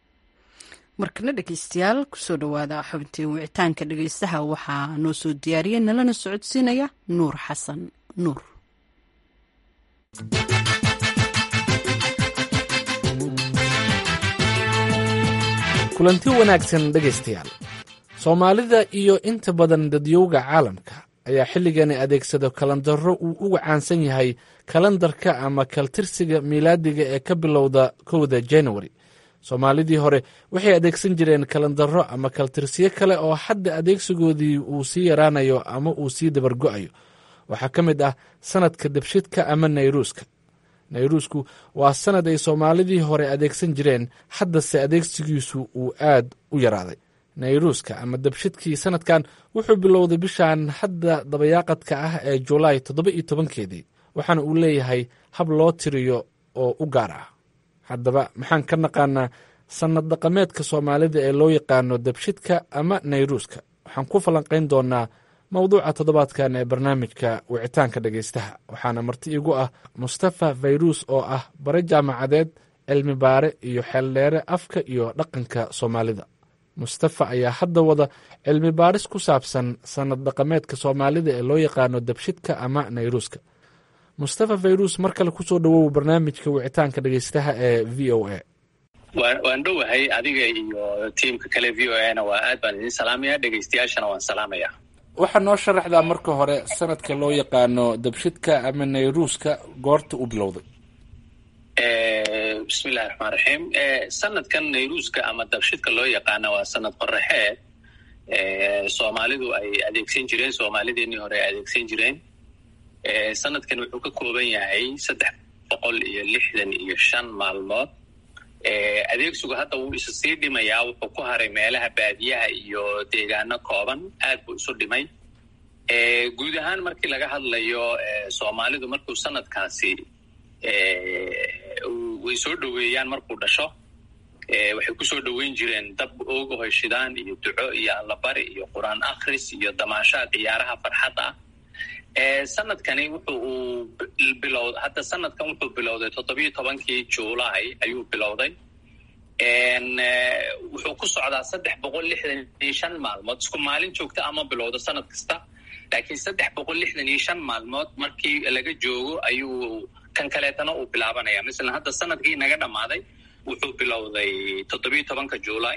markana dhegeystayaal kusoo dhowaada xubintii wicitaanka dhegeystaha waxaa noo soo diyaariyay nalana socodsiinaya nuur xasan nuur kulanti wanaagsan dhegaystayaal soomaalida iyo inta badan dadyowga caalamka ayaa xilligani adeegsado kalandaro uu uga caansan yahay kalandarka ama kaltirsiga miilaadiga ee ka bilowda kowda januari soomaalidii hore waxay adeegsan jireen kalandaro ama kaltirsiyo kale oo hadda adeegsigoodii uu sii yaraanayo ama uu sii dabargo'ayo waxaa ka mid ah sanadka debshidka ama nayruuska nayruusku waa sanad ay soomaalidii hore adeegsan jireen haddase adeegsigiisu uu aad u yaraaday nayruuska ama dabshidkii sanadkan wuxuu bilowday bishan hadda dabayaaqadka ah ee julaay toddoba iyo tobankeedii waxaana uu leeyahay hab loo tiriyo oo u gaar ah haddaba maxaan ka naqaanaa sannad dhaqameedka soomaalida ee loo yaqaano dabshidka ama nayruuska waxaan ku falanqayn doonaa mowduuca toddobaadkan ee barnaamijka wicitaanka dhegaystaha waxaana marti igu ah mustafa fayruus oo ah bare jaamacadeed cilmi baare iyo xeeldheere afka iyo dhaqanka soomaalida mustafa ayaa hadda wada cilmi baaris ku saabsan sannad dhaqameedka soomaalida ee loo yaqaano dabshidka ama nayruuska mustafa fayruus mar kale kusoo dhowow barnaamijka wicitaanka dhegaystaha ee v o a waan dhowahay adiga iyo tiimka kale v o a na waa aad baan idin salaamaya dhegaystayaashana waan salaamaya waxaa noo sharaxdaa marka hore sanadka loo yaqaano dabshidka ama nayruuska goorta u bilowday bismillahi raxmaan raxiim sanadkan nayruuska ama dabshidka loo yaqaana waa sanad qoraxeed soomaalidu ay adeegsan jireen soomaalideenii hore ay adeegsan jireen sanadkan wuxuu ka kooban yahay saddex boqol iyo lixdan iyo shan maalmood adeegsigu hadda wuu isu sii dhimayaa wuxuu ku haray meelaha baadiyaha iyo deegaano kooban aad buu isu dhimay guud ahaan markii laga hadlayo soomaalidu markuu sanadkaasi way soo dhoweeyaan markuu dhasho waxay kusoo dhoweyn jireen dab ooga hoyshidaan iyo duco iyo allabari iyo qur-aan akhris iyo damaashaad ciyaaraha farxadda ah sanadkani wuxu uu bilow hadda sanadkan wuxuu bilowday toddobiyo tobankii juulaay ayuu bilowday wuxuu ku socdaa saddex boqol lixdan iyo shan maalmood isku maalin joogta ama bilowdo sanad kasta laakiin saddex boqol lixdan iyo shan maalmood markii laga joogo ayuu kan kaleetana uu bilaabanaya masalan hadda sanadkii naga dhammaaday wuxuu bilowday toddobiyo tobanka juulaay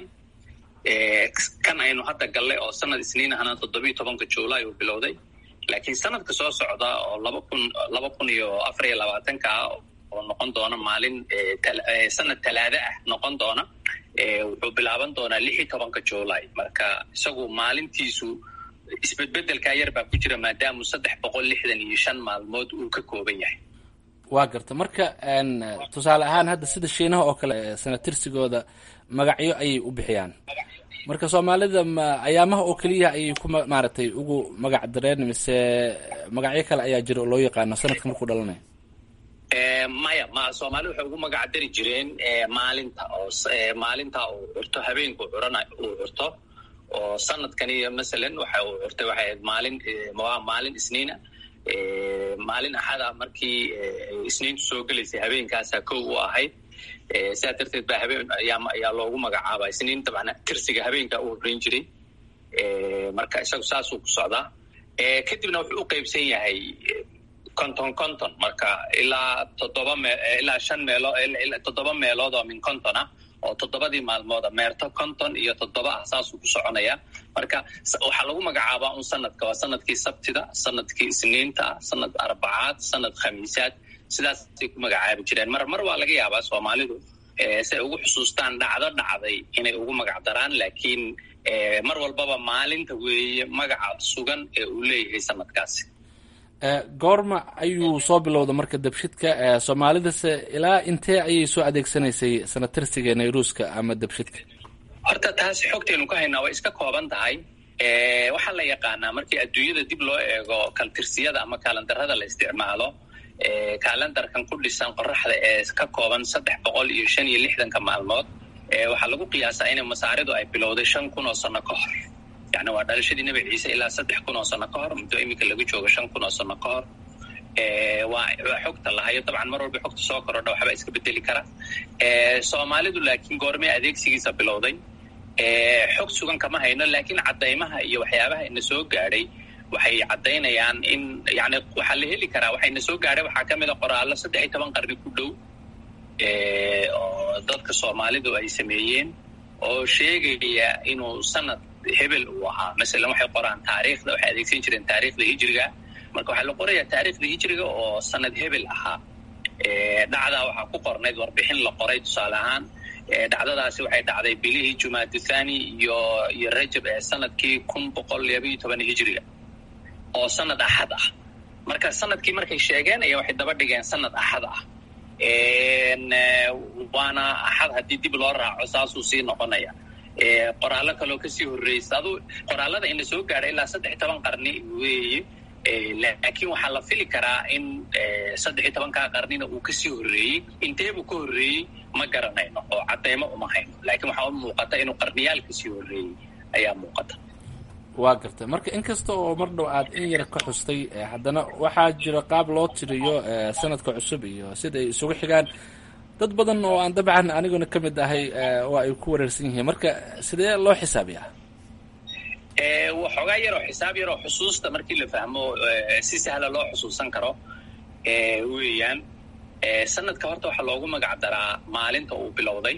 kan aynu hadda gallay oo sanad isniin ahna toddobiyo tobanka juulaay uu bilowday laakiin sanadka soo socda oo laba kun laba kun iyo afar iyo labaatanka ah oo noqon doona maalin sanad talaada ah noqon doona wuxuu bilaaban doonaa lix iyo tobanka juulaay marka isagu maalintiisu isbedbedelkaa yar baa ku jira maadaamu saddex boqol lixdan iyo shan maalmood uu ka kooban yahay waa garta marka tusaale ahaan hadda sida shiinaha oo kale sanatirsigooda magacyo ayay u bixiyaan marka soomaalida ma ayaamaha oo keliya ayay ku maaragtay ugu magac dareen mise magacyo kale ayaa jira oo loo yaqaano sanadka markuu dhalanaya maya ma soomaalida waxay ugu magac dari jireen maalinta oo maalinta uu curto habeenku curana uu curto oo sanadkani masalan waxa uu curtay waxay ahayd maalin waa maalin isniina maalin axada markii isniintu soo gelaysay habeenkaasaa kow u ahayd sidaa darteed baa habeen ayaa loogu magacaaba isniin dabcan tirsiga habeenkaa u horreyn jiray marka isagu saasuu ku socdaa kadibna wuxuu u qeybsan yahay conton conton marka ilaa toddoba me ilaa shan meelo toddoba meelood oo min conton ah oo toddobadii maalmooda meerto conton iyo toddoba ah saasuu ku soconaya marka waxaa lagu magacaabaa un sanadka waa sanadkii sabtida sanadkii isniinta sanad arbacaad sanad khamiisaad sidaasay ku magacaabi jireen mar mar waa laga yaabaa soomaalidu si ay ugu xusuustaan dhacdo dhacday inay ugu magac daraan laakiin mar walbaba maalinta weeye magaca sugan ee uu leeyahay sanadkaasi goorma ayuu soo bilowda marka dabshidka soomaalidase ilaa intee ayay soo adeegsanaysay sanatirsiga nayruuska ama dabshidka horta taasi xogtaynu ka haynaa way iska kooban tahay waxaa la yaqaanaa markii adduunyada dib loo eego kaltirsiyada ama kaalandarada la isticmaalo kaalendarkan ku dhisan qoraxda ee ka kooban saddex boqol iyo shan iyo lixdanka maalmood waxaa lagu qiyaasaa in masaaridu ay bilowday shan kun oo sano ka hor yani waa dhalashadii nebi ciise ilaa saddex kun oo sano ka hor muddo iminka laga joogo shan kun oo sano ka hor waa waa xogta lahayo dabcan mar walba xogta soo korodha waxba iska bedeli kara soomaalidu laakiin goormee adeegsigiisa bilowday xog sugan kama hayno laakiin caddaymaha iyo waxyaabaha ina soo gaadhay waxay caddaynayaan in yani waxaa la heli karaa waxayna soo gaadhay waxaa ka mid a qoraallo saddex iyo toban qarni ku dhow oo dadka soomaalidu ay sameeyeen oo sheegaya inuu sanad hebel uu ahaa masalan waxay qoraan taariikhda waxay adeegsan jireen taariikhda hijriga marka waxaa la qorayaa taariikhda hijriga oo sanad hebel ahaa dhacdaa waxaa ku qornayd warbixin la qoray tusaale ahaan dhacdadaasi waxay dhacday bilihii jumaada thani iyo iyo rajab ee sanadkii kun boqol labayo toban hijriga oo sanad axad ah marka sanadkii markay sheegeen ayaa waxay daba dhigeen sanad axad ah waana axad haddii dib loo raaco saasuu sii noqonaya qoraallo kaloo kasii horreysa adu qoraallada in la soo gaadhay ilaa saddex iyo toban qarni weeye laakiin waxaa la fili karaa in saddex iyo tobankaa qarnina uu kasii horreeyey inteebuu ka horreeyey ma garanayno oo cadeymo uma hayno laakiin waxaa u muuqata inuu qarniyaal kasii horreeyey ayaa muuqata waa gartay marka inkasta oo mar dhow aad in yar ka xustay haddana waxaa jira qaab loo tiriyo sanadka cusub iyo sida ay isugu xigaan dad badan oo aan dabcan aniguna ka mid ahay oo ay ku wareersan yihiin marka sidee loo xisaabiyaa waxoogaa yaroo xisaab yaroo xusuusta markii la fahmo si sahla loo xusuusan karo weeyaan sanadka horta waxaa loogu magac daraa maalinta uu bilowday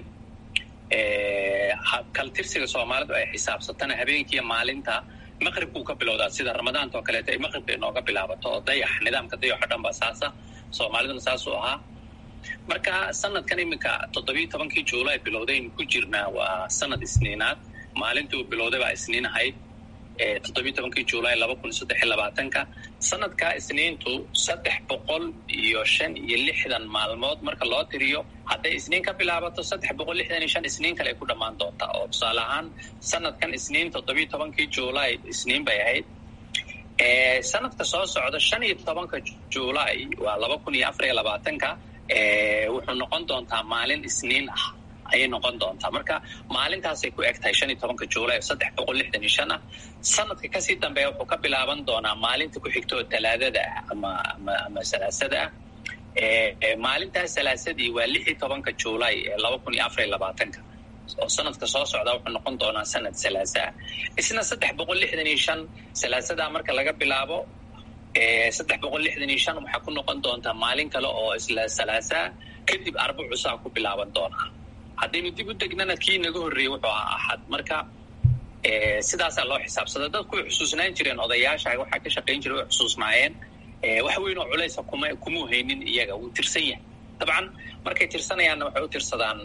kaltirsiga soomaalidu ay xisaabsatana habeenkiiyo maalinta maqribkuu ka bilowdaa sida ramadaanta oo kaleeto ay maqribka inooga bilaabato oo dayax nidaamka dayaxo dhan baa saasa soomaaliduna saasuu ahaa marka sanadkan iminka toddobiiyo tobankii juulay bilowdaynu ku jirnaa waa sanad isniinaad maalintii uu bilowday baa isniin ahayd toddobiiyo tobankii juulay laba kun saddex iyo labaatanka sanadkaa isniintu saddex boqol iyo shan iyo lixdan maalmood marka loo tiriyo hadday isniin ka bilaabato saddex boqol lixdan iyo shan isniin kale ay ku dhammaan doontaa oo tusaale ahaan sanadkan isniin toddobiiyo tobankii juulay isniin bay ahayd sanadka soo socda shan iyo tobanka juulay waa laba kun iyo afar iyo labaatanka wuxuu noqon doontaa maalin isniin ah ayay noqon doontaa marka maalintaasay ku eg tahay shan iyo tobanka juulay saddex boqol lixdan iyo shan ah sanadka kasii dambeeya wuxuu ka bilaaban doonaa maalinta ku xigta oo talaadada ah ama ama ama salaasada ah maalintaas salaasadii waa lix iyo tobanka juulay ee laba kun iyo afar iyo labaatanka oo sanadka soo socda wuxuu noqon doonaa sanad salaasa ah isna saddex boqol lixdan iyo shan salaasadaa marka laga bilaabo saddex boqol lixdan iyo shan waxaa ku noqon doontaa maalin kale oo isla salaasaa kadib arba cusaa ku bilaaban doonaa haddaynu dib u degnana kii naga horreeyey wuxuu ahaa axad marka sidaasaa loo xisaabsada dadku way xusuusnaan jireen odayaasha waxaa ka shaqayn jiray way xusuusnaayeen wax weyn oo culaysa kuma kumuu haynin iyaga wuu tirsan yahay dabcan markay tirsanayaanna waxay u tirsadaan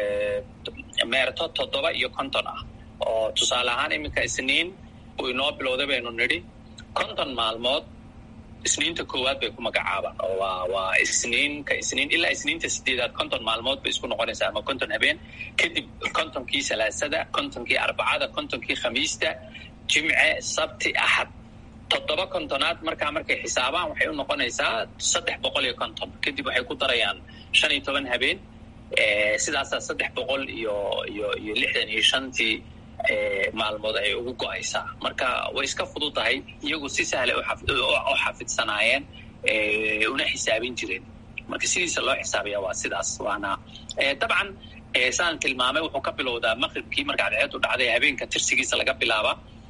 meerto toddoba iyo konton ah oo tusaale ahaan iminka isniin uu inoo bilowday baynu nidhi konton maalmood isniinta koowaad bay ku magacaabaan oo waa waa isniinka isniin ilaa isniinta sideedaad konton maalmood bay isku noqonaysaa ama konton habeen kadib kontonkii salaasada kontonkii arbacada kontonkii khamiista jimce sabti axad toddoba kontonaad markaa markay xisaabaan waxay u noqonaysaa saddex boqol iyo konton kadib waxay ku darayaan shan iyo toban habeen sidaasaa saddex boqol iyo iyo iyo lixdan iyo shantii maalmood ay ugu go-aysaa marka way iska fududahay iyagu si sahlay u xafidsanaayeen una xisaabin jireen marka sidiisa loo xisaabiya waa sidaas waana dabcan saan tilmaamay wuxuu ka bilowdaa maqribkii marka cadceedu dhacday habeenka tirsigiisa laga bilaaba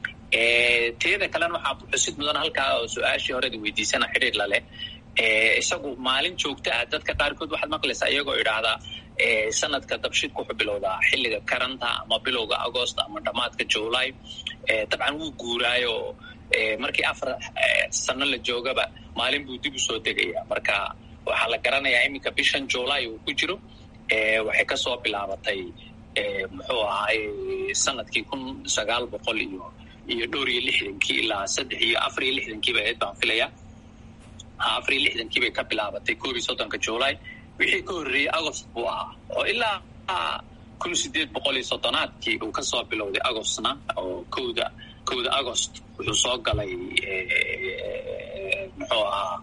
teeda kalena waxaa xusid mudan halkaa oo su-aashii horedi weydiisana xidhiir laleh isagu maalin joogta ah dadka qaarkood waxaad maqlaysaa iyagoo idhaahdaa sanadka dabshidku wuxuu bilowdaa xilliga karanta ama bilowga agost ama dhammaadka july dabcan wuu guuraayo markii afar sano la joogaba maalin buu dib usoo degaya marka waxaa la garanayaa iminka bishan july uu ku jiro waxay kasoo bilaabatay muxuu ahaay sanadkii kun sagaal boqol iyo iyo dhowr iyo lixdankii ilaa saddex iyo afar iyo lixdankiiba ahayd baan filaya afar iyo lixdankii bay ka bilaabatay koob iyo soddonka july wixii ka horreeyey agost buu ahaa oo ilaa kun sideed boqol iyo soddonaadkii uu kasoo bilowday agostna oo kowda kowda agost wuxuu soo galay muxuu ahaa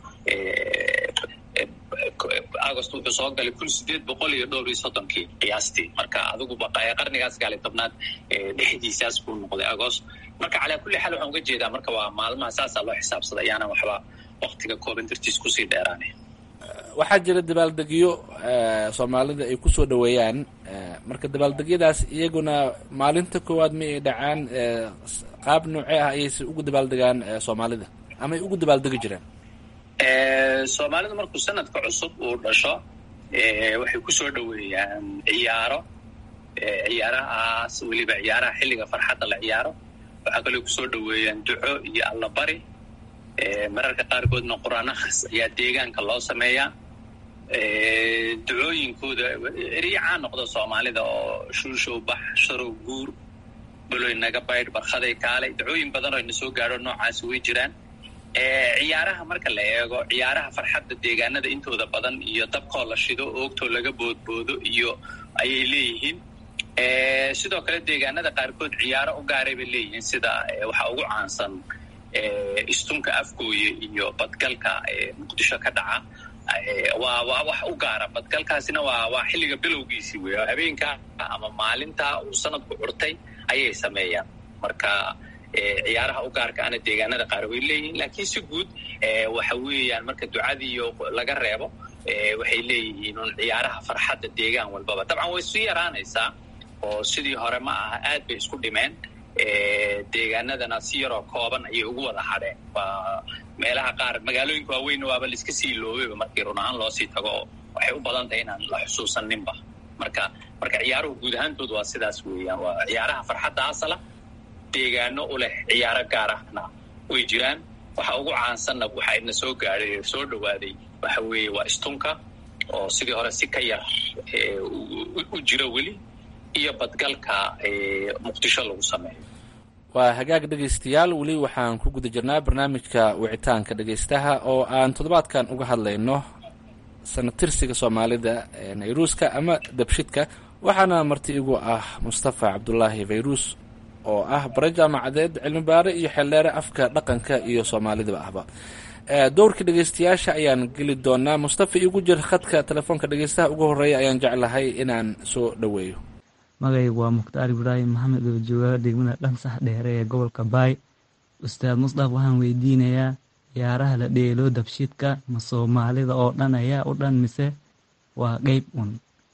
agost wuxuu soo galay kun sideed boqol iyo dhowr iyo soddonkii qiyaastii marka adiguba qarnigaas gaali tobnaad dhexdiisaas buu noqday agost marka calaa kulli xaal waxaan uga jeedaa marka waa maalmaha saasaa loo xisaabsada ayaana waxba waktiga kooban dartiis kusii dheeraanay waxaa jira dabaaldegyo soomaalida ay kusoo dhaweeyaan marka dabaaldegyadaas iyaguna maalinta koowaad ma ay dhacaan qaab noocee ah ayayse ugu dabaaldegaan soomaalida ama ay ugu dabaaldegi jireen soomaalidu markuu sanadka cusub uu dhasho waxay kusoo dhaweeyaan ciyaaro ciyaarahaas weliba ciyaaraha xilliga farxadda la ciyaaro waxaa kaloo kusoo dhaweeyaan duco iyo allabari mararka qaarkoodna qur-aanakhas ayaa deegaanka loo sameeyaa ducooyinkooda eriyacaa noqda soomaalida oo shuushow bax sharow guur baloy naga baydh barkhaday kaalay ducooyin badan oo ina soo gaadho noocaasi way jiraan ciyaaraha marka la eego ciyaaraha farxadda deegaanada intooda badan iyo dabkoo la shido oogtoo laga boodboodo iyo ayay leeyihiin sidoo kale deegaanada qaarkood ciyaaro u gaaray bay leeyihiin sida waxaa ugu caansan istunka afgooye iyo badgalka muqdisho ka dhaca waa waa wax u gaara badgalkaasina waa waa xilliga bilowgiisii wey habeenka ama maalinta uu sanadku curtay ayay sameeyaan marka ciyaaraha u gaarka ana deegaanada qaar way leeyihiin laakiin si guud waxa weeyaan marka ducadiiyo laga reebo waxay leeyihiin un ciyaaraha farxadda deegaan walbaba dabcan way isu yaraanaysaa oo sidii hore ma aha aad bay isku dhimeen deegaanadana si yaroo kooban ayay ugu wada hadheen waa meelaha qaar magaalooyinka waaweyn waaba laiska sii loobeyba markii run ahaan loosii tago waxay u badan tahay inaan la xusuusaninba marka marka ciyaaruhu guud ahaantood waa sidaas weeyaan waa ciyaaraha farxadda asala deegaano u leh ciyaaro gaar ahna way jiraan waxa ugu caansanna waxa ina soo gaadhay soo dhawaaday waxa weeye waa istunka oo sidii hore si ka yar u jiro weli iyo badgalka muqdisho lagu sameeyo waa hagaag dhegaystayaal weli waxaan ku guda jirnaa barnaamijka wicitaanka dhegaystaha oo aan toddobaadkan uga hadlayno sanatirsiga soomaalida nayruuska ama dabshidka waxaana marti igu ah mustafa cabdulaahi fayruus oo ah bare jaamacadeed cilmibaare iyo xeeldheere afka dhaqanka iyo soomaalidaba ahba dowrkii dhegaystayaasha ayaan geli doonaa mustafa igu jir khadka telefoonka dhegaystaha ugu horeeya ayaan jeclahay inaan soo dhoweeyo magaygu waa mukhtaar ibraahim maxamed oo jooga degmada dhansax dheere ee gobolka baay ustaad musdaf waxaan weydiinayaa ciyaaraha la dheelo dabshidka ma soomaalida oo dhan ayaa u dhan mise waa qeyb un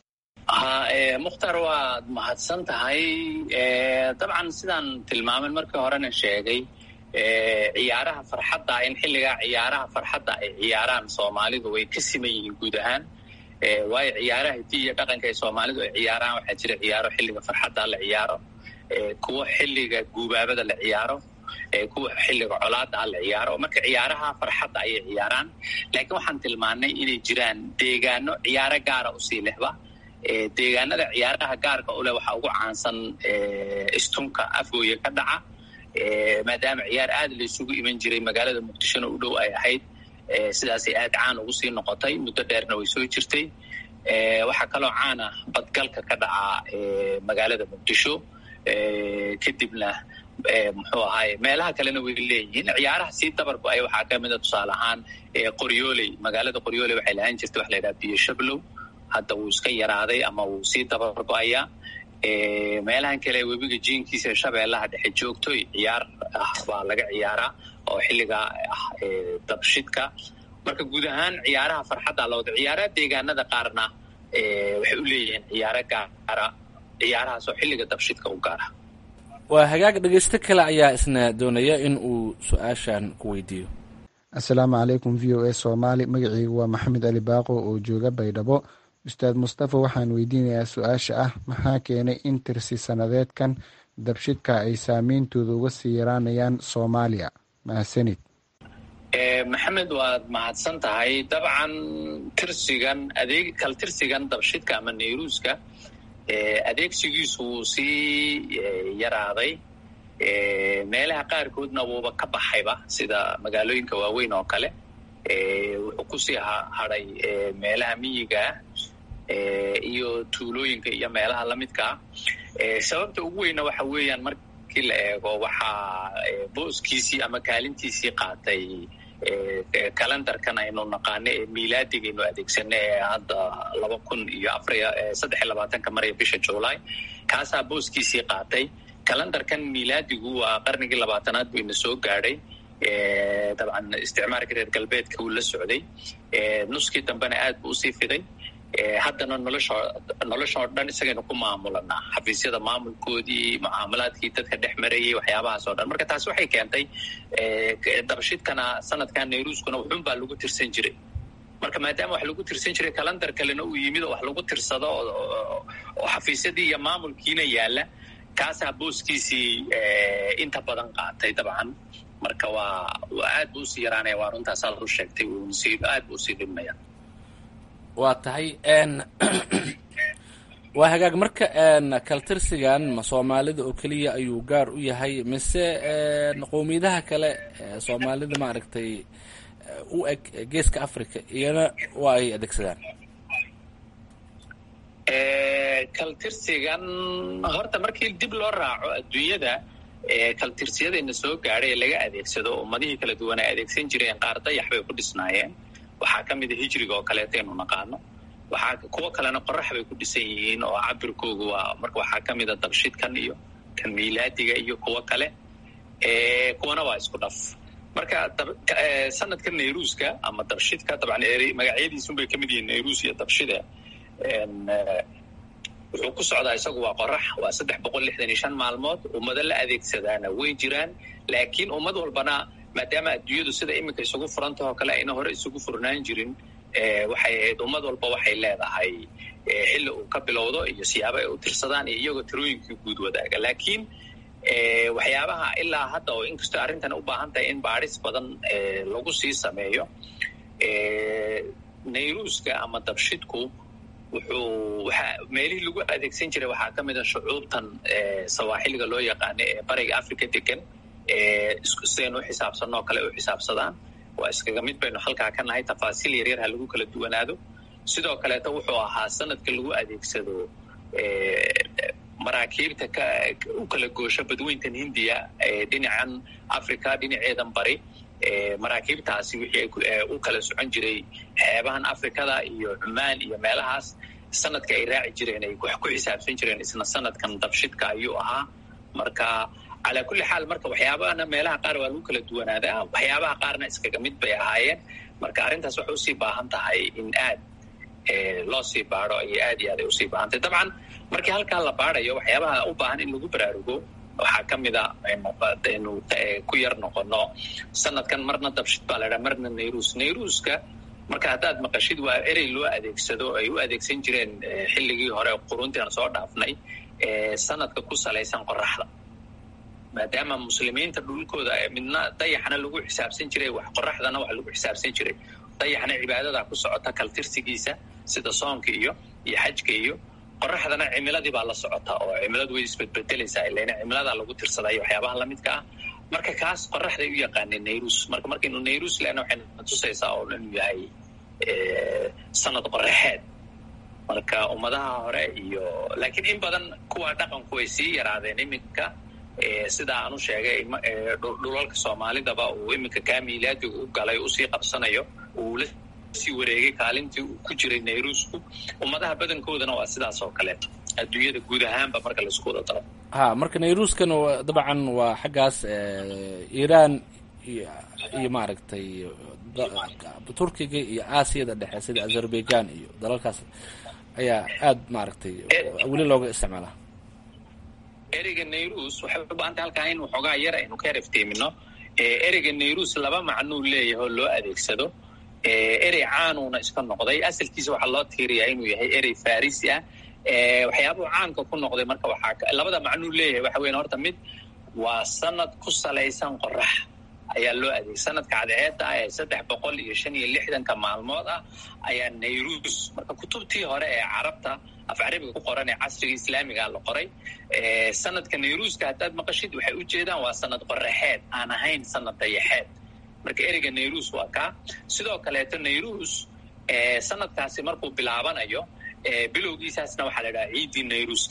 mukhtaar waad mahadsan tahay dabcan sidaan tilmaamen markii horena sheegay ciyaaraha farxadda in xilligaa ciyaaraha farxadda ay ciyaaraan soomaalidu way ka siman yihiin guud ahaan waayo ciyaaraha hidii iyo dhaqanka ay soomaalidu ay ciyaaraan waxaa jira ciyaaro xilliga farxadda la ciyaaro kuwo xilliga guubaabada la ciyaaro kuwa xilliga colaada la ciyaaro marka ciyaaraha farxadda ayay ciyaaraan laakiin waxaan tilmaanay inay jiraan deegaano ciyaaro gaara usii lehba deegaanada ciyaaraha gaarka u leh waxaa ugu caansan istunka afgooye ka dhaca maadaama ciyaar aad la isugu iman jiray magaalada muqdishona u dhow ay ahayd sidaasay aad caan ugu sii noqotay muddo dheerna way soo jirtay waxaa kaloo caan ah badgalka ka dhaca magaalada muqdisho kadibna muxuu ahaay meelaha kalena way leeyihiin ciyaaraha sii dabarku ay waxaa kamida tusaale ahaan qoryooley magaalada qoryooley waxay lahaan jirtay waxa la yidhaha biyo shablow hadda wuu iska yaraaday ama wuu sii dabargo-ayaa meelahan kale webiga jiinkiisa shabeellaha dhexe joogtoy ciyaar ah baa laga ciyaaraa oo xilliga ah dabshidka marka guud ahaan ciyaaraha farxadda lawada ciyaaraha deegaanada qaarna waxay u leeyihiin ciyaaro gaara ciyaarahaas oo xilliga dabshidka u gaara waa hagaag dhegaysto kale ayaa isna doonaya in uu su-aashan ku weydiiyo assalaamu calaykum v o a soomaali magaceygu waa maxamed ali baaqo oo jooga baydhabo ustaad mustafa waxaan weydiinayaa su-aasha ah maxaa keenay in tirsi sanadeedkan dabshidka ay saameyntooda uga sii yaraanayaan soomaaliya mahadsanid maxamed waad mahadsan tahay dabcan tirsigan adeeg kal tirsigan dabshidka ama nayruuska adeegsigiisu wuu sii yaraaday meelaha qaarkoodna wuuba ka baxayba sida magaalooyinka waaweyn oo kale wuxuu kusii hadhay meelaha miyigaah iyo tuulooyinka iyo meelaha lamidkaa sababta ugu weyna waxa weeyaan markii la eego waxaa booskiisii ama kaalintiisii qaatay kalendarkan aynu naqaano ee miilaadigaynu adeegsano ee hadda laba kun iyo afariyo saddex iyo labaatanka maraya bisha july kaasaa booskiisii qaatay kalendarkan miilaadigu waa qarnigii labaatanaad buu ina soo gaadhay dabcan isticmaalka reer galbeedka uu la socday nuskii dambena aad buu usii fiday haddana nolosho nolosha oo dhan isagaynu ku maamulanaa xafiisyada maamulkoodii mucaamalaadkii dadka dhex marayay waxyaabahaas oo dhan marka taasi waxay keentay dabashidkana sanadkan nayruuskuna wuxuun baa lagu tirsan jiray marka maadaama wax lagu tirsan jiray kalendar kalena uu yimid oo wax lagu tirsado oo xafiisyadii iyo maamulkiina yaalla kaasaa booskiisii inta badan qaatay dabcan marka waa aad buu usii yaraanaya waa runtaasaa lagu sheegtay aad buu usii dhimaya waa tahay waa hagaag marka kaltirsigan ma soomaalida oo keliya ayuu gaar u yahay mise qowmiyadaha kale soomaalida maaragtay u eg geeska africa iyana waa ay adeegsadaan kaltirsigan horta markii dib loo raaco adduunyada kaltirsiyadayna soo gaadhay ee laga adeegsado ummadihii kala duwan ay adeegsan jireen qaar dayax bay ku dhisnaayeen waxaa ka mida hijriga oo kaleeta aynu naqaano waxaa kuwo kalena qorax bay ku dhisan yihiin oo cabirkoogu waa marka waxaa ka mida dabshidkan iyo kan miilaadiga iyo kuwo kale kuwana waa isku dhaf marka sanadka nayruuska ama dabshidka dabcan magacyadiisunbay ka mid yihiin nayruus iyo dabshida wuxuu ku socdaa isagu waa qorax waa saddex boqol lixdan iyo shan maalmood ummado la adeegsadaana way jiraan laakiin ummad walbana maadaama adduunyadu sida iminka isugu furantahoo kale ayna hore isugu furnaan jirin waxay ahayd ummad walba waxay leedahay xilli uu ka bilowdo iyo siyaabo ay u tirsadaan iyo iyagoo tirooyinkii guud wadaaga laakiin waxyaabaha ilaa hadda oo inkastoo arrintan u baahan tahay in baadhis badan lagu sii sameeyo nayruuska ama dabshidku wuxuu waxa meelihii lagu adeegsan jiray waxaa ka mid a shucuubtan sawaaxiliga loo yaqaano ee bariga africa degan sidaynu u xisaabsanoo kale u xisaabsadaan waa iskaga mid baynu halkaa ka nahay tafaasiil yaryar ha lagu kala duwanaado sidoo kaleeto wuxuu ahaa sanadka lagu adeegsado maraakiibta u kala goosho badweyntan hindiya dhinacan africa dhinaceedan bari maraakiibtaasi wixii u kala socon jiray xeebahan afrikada iyo cumaan iyo meelahaas sanadka ay raaci jireen ay wax ku xisaabsan jireen isna sanadkan dabshidka ayuu ahaa marka calaa kulli xaal marka waxyaabahana meelaha qaar waa lagu kala duwanaadaa waxyaabaha qaarna iskaga mid bay ahaayeen marka arrintaas waxay usii baahan tahay in aad loo sii baado ayay aad iyo aad ay usii baahan tahay dabcan markii halkaa la baadayo waxyaabaha u baahan in lagu baraarugo waxaa ka mid a aynu ku yar noqono sanadkan marna dabshid baa la dhaha marna nayruus nayruuska marka haddaad maqashid waa erey loo adeegsado ay u adeegsan jireen xilligii hore quruntii aan soo dhaafnay sanadka ku salaysan qoraxda maadaama muslimiinta dhulkooda midna dayaxna lagu xisaabsan jiray wax qoraxdana wax lagu xisaabsan jiray dayaxna cibaadada ku socota kaltirsigiisa sida soonka iyo iyo xajka iyo qoraxdana cimiladii baa la socota oo cimiladu way isbedbedelaysaa ilana cimiladaa lagu tirsadayo waxyaabaha lamidka ah marka kaas qoraxday u yaqaaneen nayrus marka markaynu nayrus lena waxay natusaysaa oo inuu yahay sanad qoraxeed marka ummadaha hore iyo laakiin in badan kuwa dhaqanku way sii yaraadeen iminka sida aan u sheegay dhulalka soomaalidaba uu iminka kaa miilaadiga u galay usii qabsanayo uu la sii wareegay kaalintii uu ku jiray nayrusku ummadaha badankoodana waa sidaas oo kaleeto adduunyada guud ahaanba marka laisku wada daro ha marka nayruskan dabcan waa xaggaas iiraan iyo maaragtay turkiga iyo aasiyada dhexe sida azerbaijan iyo dalalkaas ayaa aad maaragtay weli looga isticmaalaa ereyga nayrus waxay u baahantay halkaa in waxoogaa yar aynu ka erefteemino ereyga nayrus laba macnuu leeyahay oo loo adeegsado erey caanuuna iska noqday asalkiisa waxaa loo tiiriyaa inuu yahay erey farisi ah waxyaabuhu caanka ku noqday marka waxaa labada macnuu leeyahay waxa weyan horta mid waa sanad ku salaysan qorax ayaa loo adeegay sanadka cadceedda ah ee saddex boqol iyo shan iyo lixdanka maalmood ah ayaa nayrus marka kutubtii hore ee carabta af carabiga ku qoran ee casriga islaamiga la qoray sanadka nayruuska haddaad maqashid waxay u jeedaan waa sanad qoraxeed aan ahayn sanad dayaxeed marka ereyga nayrus waa kaa sidoo kaleeto nayrus sanadkaasi markuu bilaabanayo bilowgiisaasna waxaa la dhahaa ciiddii nayruuska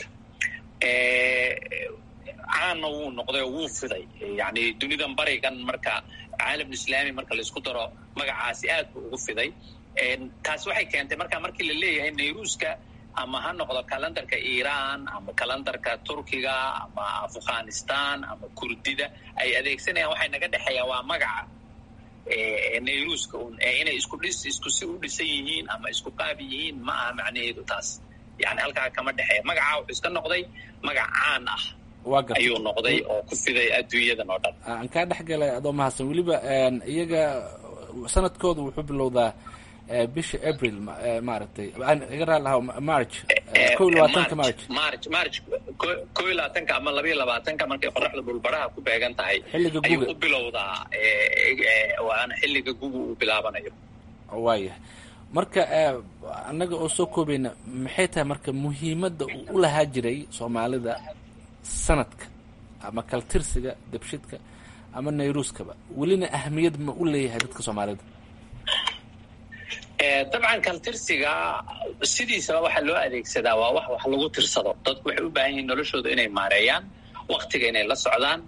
caanna wuu noqday oo wuu fiday yani dunidan barigan marka caalamlislaami marka laisku daro magacaasi aad buu ugu fiday taas waxay keentay marka markii la leeyahay nayruuska ama ha noqdo kalendarka iiraan ama kalendarka turkiga ama afghanistan ama kurdida ay adeegsanayaan waxay naga dhexeeyaan waa magaca nayruuska un inay isku dhis isku si u dhisan yihiin ama isku qaab yihiin ma aha macnaheedu taas yani halkaa kama dhexeeya magaca wuxuu iska noqday magac caan ah ayuu noqday oo ku fiday adduunyadan oo dhan aan kaa dhex galay adoo mahadsan weliba iyaga sanadkooda wuxuu bilowdaa bisha april maaragtay iga raali lahaa march ko iyo labaatanka march march march ko iyo labaatanka ama laba iyo labaatanka markay qoraxda dhulbaraha ku beegan tahay xilliga ayuu guga u bilowdaa waana xilliga guga uu bilaabanayo waayahay marka annaga oo soo koobayna maxay tahay marka muhiimadda uu u lahaa jiray soomaalida sanadka ama kaltirsiga dabshidka ama nayruuskaba welina ahmiyad ma u leeyahay dadka soomaalida dabcan kaltirsiga sidiisaba waxa loo adeegsadaa waa wax wax lagu tirsado dadku waxay u baahan yihiin noloshooda inay maareeyaan waktiga inay la socdaan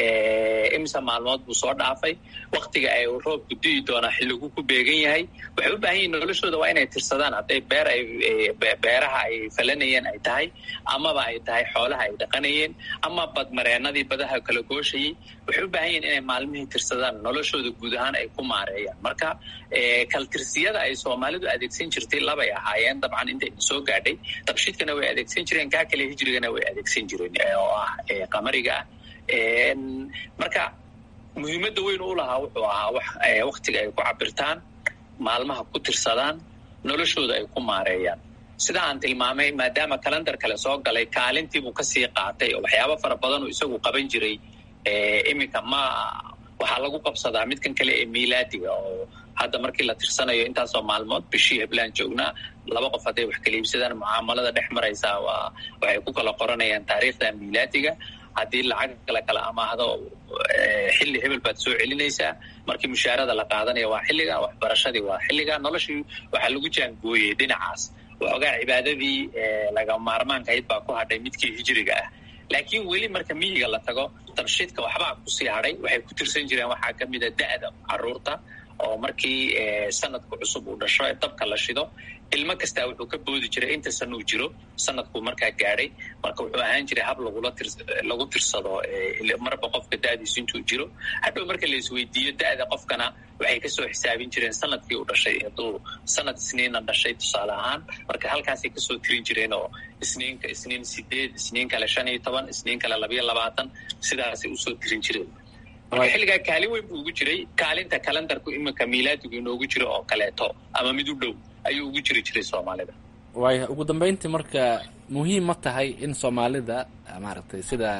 imisa maalmood buu soo dhaafay waktiga ay roobku di'i doonaa xilligu ku beegan yahay waxay u baahan yihiin noloshooda waa inay tirsadaan hadday beer ay beeraha ay falanayeen ay tahay amaba ay tahay xoolaha ay dhaqanayeen ama badmareenadii badaha kala gooshayay waxay u baahan yihiin inay maalmihii tirsadaan noloshooda guud ahaan ay ku maareeyaan marka kaltirsiyada ay soomaalidu adeegsan jirtay labay ahaayeen dabcan intay soo gaadhay dabshidkana way adeegsan jireen kaa kale hijrigana way adeegsan jireen oo ah qamariga ah marka muhiimadda weyn u lahaa wuxuu ahaa wax waktiga ay ku cabirtaan maalmaha ku tirsadaan noloshooda ay ku maareeyaan sida aan tilmaamay maadaama kalendar kale soo galay kaalintiibuu kasii qaatay oo waxyaabo fara badan uu isagu qaban jiray iminka ma waxaa lagu qabsadaa midkan kale ee miilaadiga oo hadda markii la tirsanayo intaasoo maalmood bishii heblaan joognaa laba qof hadday wax kala iibsadaan mucaamalada dhex maraysaa waa waxay ku kala qoranayaan taariikhda miilaadiga haddii lacag la kala amaahdo xilli hebel baad soo celinaysaa markii mushaarada la qaadanaya waa xilliga waxbarashadii waa xilliga noloshii waxaa lagu jaangooyey dhinacaas waxoogaa cibaadadii laga maarmaankahayd baa ku hadhay midkii hijriga ah laakiin weli marka miyiga la tago dabshidka waxbaa kusii hadhay waxay ku tirsan jireen waxaa ka mida da'da caruurta oo markii sanadku cusub uu dhasho ee dabka la shido ilmo kastaa wuxuu ka boodi jiray inta san uu jiro sanadkuu markaa gaadhay marka wuxuu ahaan jiray hab lagula tir lagu tirsado marba qofka da'diisu intuu jiro hadhow marka la isweydiiyo da'da qofkana waxay kasoo xisaabin jireen sanadkii uu dhashay hadduu sanad isniina dhashay tusaale ahaan marka halkaasay kasoo tirin jireen oo isniinka isniin sideed isniin kale shan iyo toban isniin kale labayo labaatan sidaasay usoo tirin jireen marka xilligaa kaalin weyn buu ugu jiray kaalinta kalendarku iminka miilaadigu inoogu jiro oo kaleeto ama mid u dhow ayuu ugu jiri jiray soomaalida waaya ugu dambeyntii marka muhiim ma tahay in soomaalida maaragtay sida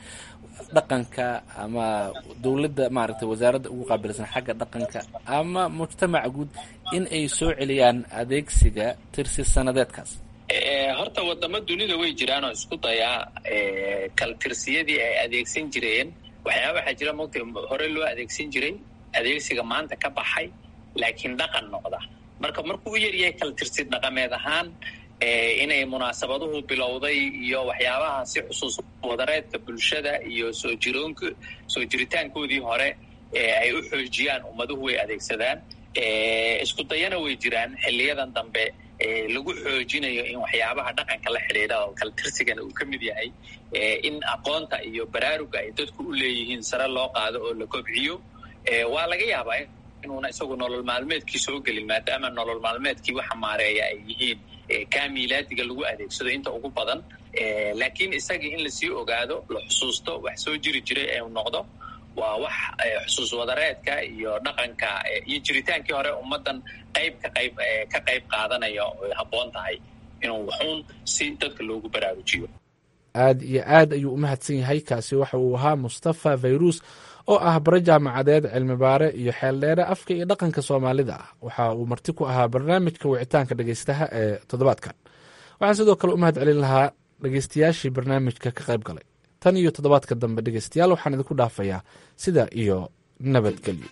dhaqanka ama dowladda maaragtay wasaaradda ugu qaabilsan xagga dhaqanka ama mujtamaca guud in ay soo celiyaan adeegsiga tirsi sanadeedkaas horta wadamo dunida way jiraan oo isku dayaa kaltirsiyadii ay adeegsan jireen waxyaaba waxaa jira mogta hore loo adeegsan jiray adeegsiga maanta ka baxay laakiin dhaqan noqda marka markuu u yaryahay kaltirsi dhaqameed ahaan inay munaasabaduhu bilowday iyo waxyaabaha si xusuus wadareedka bulshada iyo soo jiroonk soo jiritaankoodii hore ay u xoojiyaan ummaduhu way adeegsadaan isku dayana way jiraan xiliyadan dambe lagu xoojinayo in waxyaabaha dhaqanka la xidhiidha oo kaltirsigana uu ka mid yahay in aqoonta iyo baraaruga ay dadku u leeyihiin sare loo qaado oo la kobciyo waa laga yaabaa inuuna isagu nolol maalmeedkii soo gelin maadaama nolol maalmeedkii waxa maareeya ay yihiin kaa miilaadiga lagu adeegsado inta ugu badan laakiin isagii in lasii ogaado la xusuusto wax soo jiri jiray ee u noqdo waa wax xusuus wadareedka iyo dhaqanka iyo jiritaankii hore ummaddan qayb ka qayb ka qayb qaadanaya oy habboon tahay inuu waxuun si dadka loogu baraarujiyo aad iyo aad ayuu u mahadsan yahay kaasi waxa uu ahaa mustafa fayrus oo ah bare jaamacadeed cilmibaare iyo xeeldheere afka iyo dhaqanka soomaalida ah waxa uu marti ku ahaa barnaamijka wicitaanka dhegeystaha ee toddobaadkan waxaan sidoo kale u mahad celin lahaa dhegeystayaashii barnaamijka ka qayb galay tan iyo toddobaadka dambe dhegeystayaal waxaan idinku dhaafayaa sida iyo nabadgelyo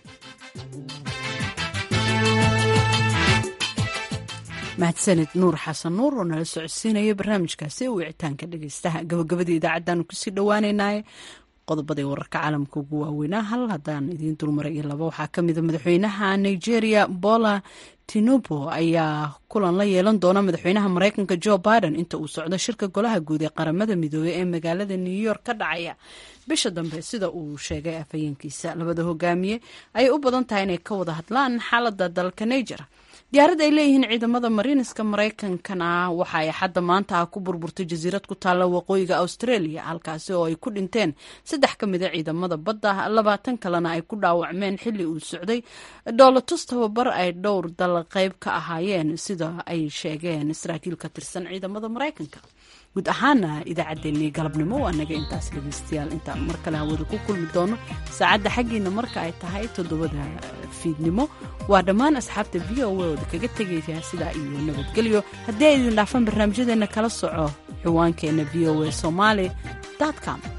mahadsanid nuur xasan nuur oo nala socodsiinaya barnaamijkaasi wicitaanka dhegeystaha gabagabadii idaacaddaanu kusii dhowaaneynaaye qodobadii wararka caalamka ugu waaweynaa hal haddaan idiin dulmaray iyo laba waxaa ka mida madaxweynaha nigeria bola tinubo ayaa kulan la yeelan doona madaxweynaha mareykanka jo biden inta uu socdo shirka golaha guud ee qaramada midoobey ee magaalada new york ka dhacaya bisha dambe sida uu sheegay afhayeenkiisa labada hogaamiye ayay u badan tahay inay ka wada hadlaan xaalada dalka niger diyaarad ay leeyihiin ciidamada mariiniska mareykankana waxa ay xadda maanta ah ku burburtay jasiirad ku taalla waqooyiga australia halkaasi oo ay ku dhinteen saddex ka mida ciidamada badda labaatan kalena ay ku dhaawacmeen xilli uu socday dhoolatus tababar ay dhowr dal qayb ka ahaayeen sida ay sheegeen saraakiil ka tirsan ciidamada mareykanka guud ahaana idaacaddeenii galabnimo waa naga intaas dhegeystayaal intaan mar kale hawada ku kulmi doono saacadda xaggiina marka ay tahay toddobada fiidnimo waa dhammaan asxaabta v o a ooda kaga tegaya sidaa iyo nabadgelyo haddii ay idin dhaafaan barnaamijyadeena kala soco ciwaankeenna v o a somaali com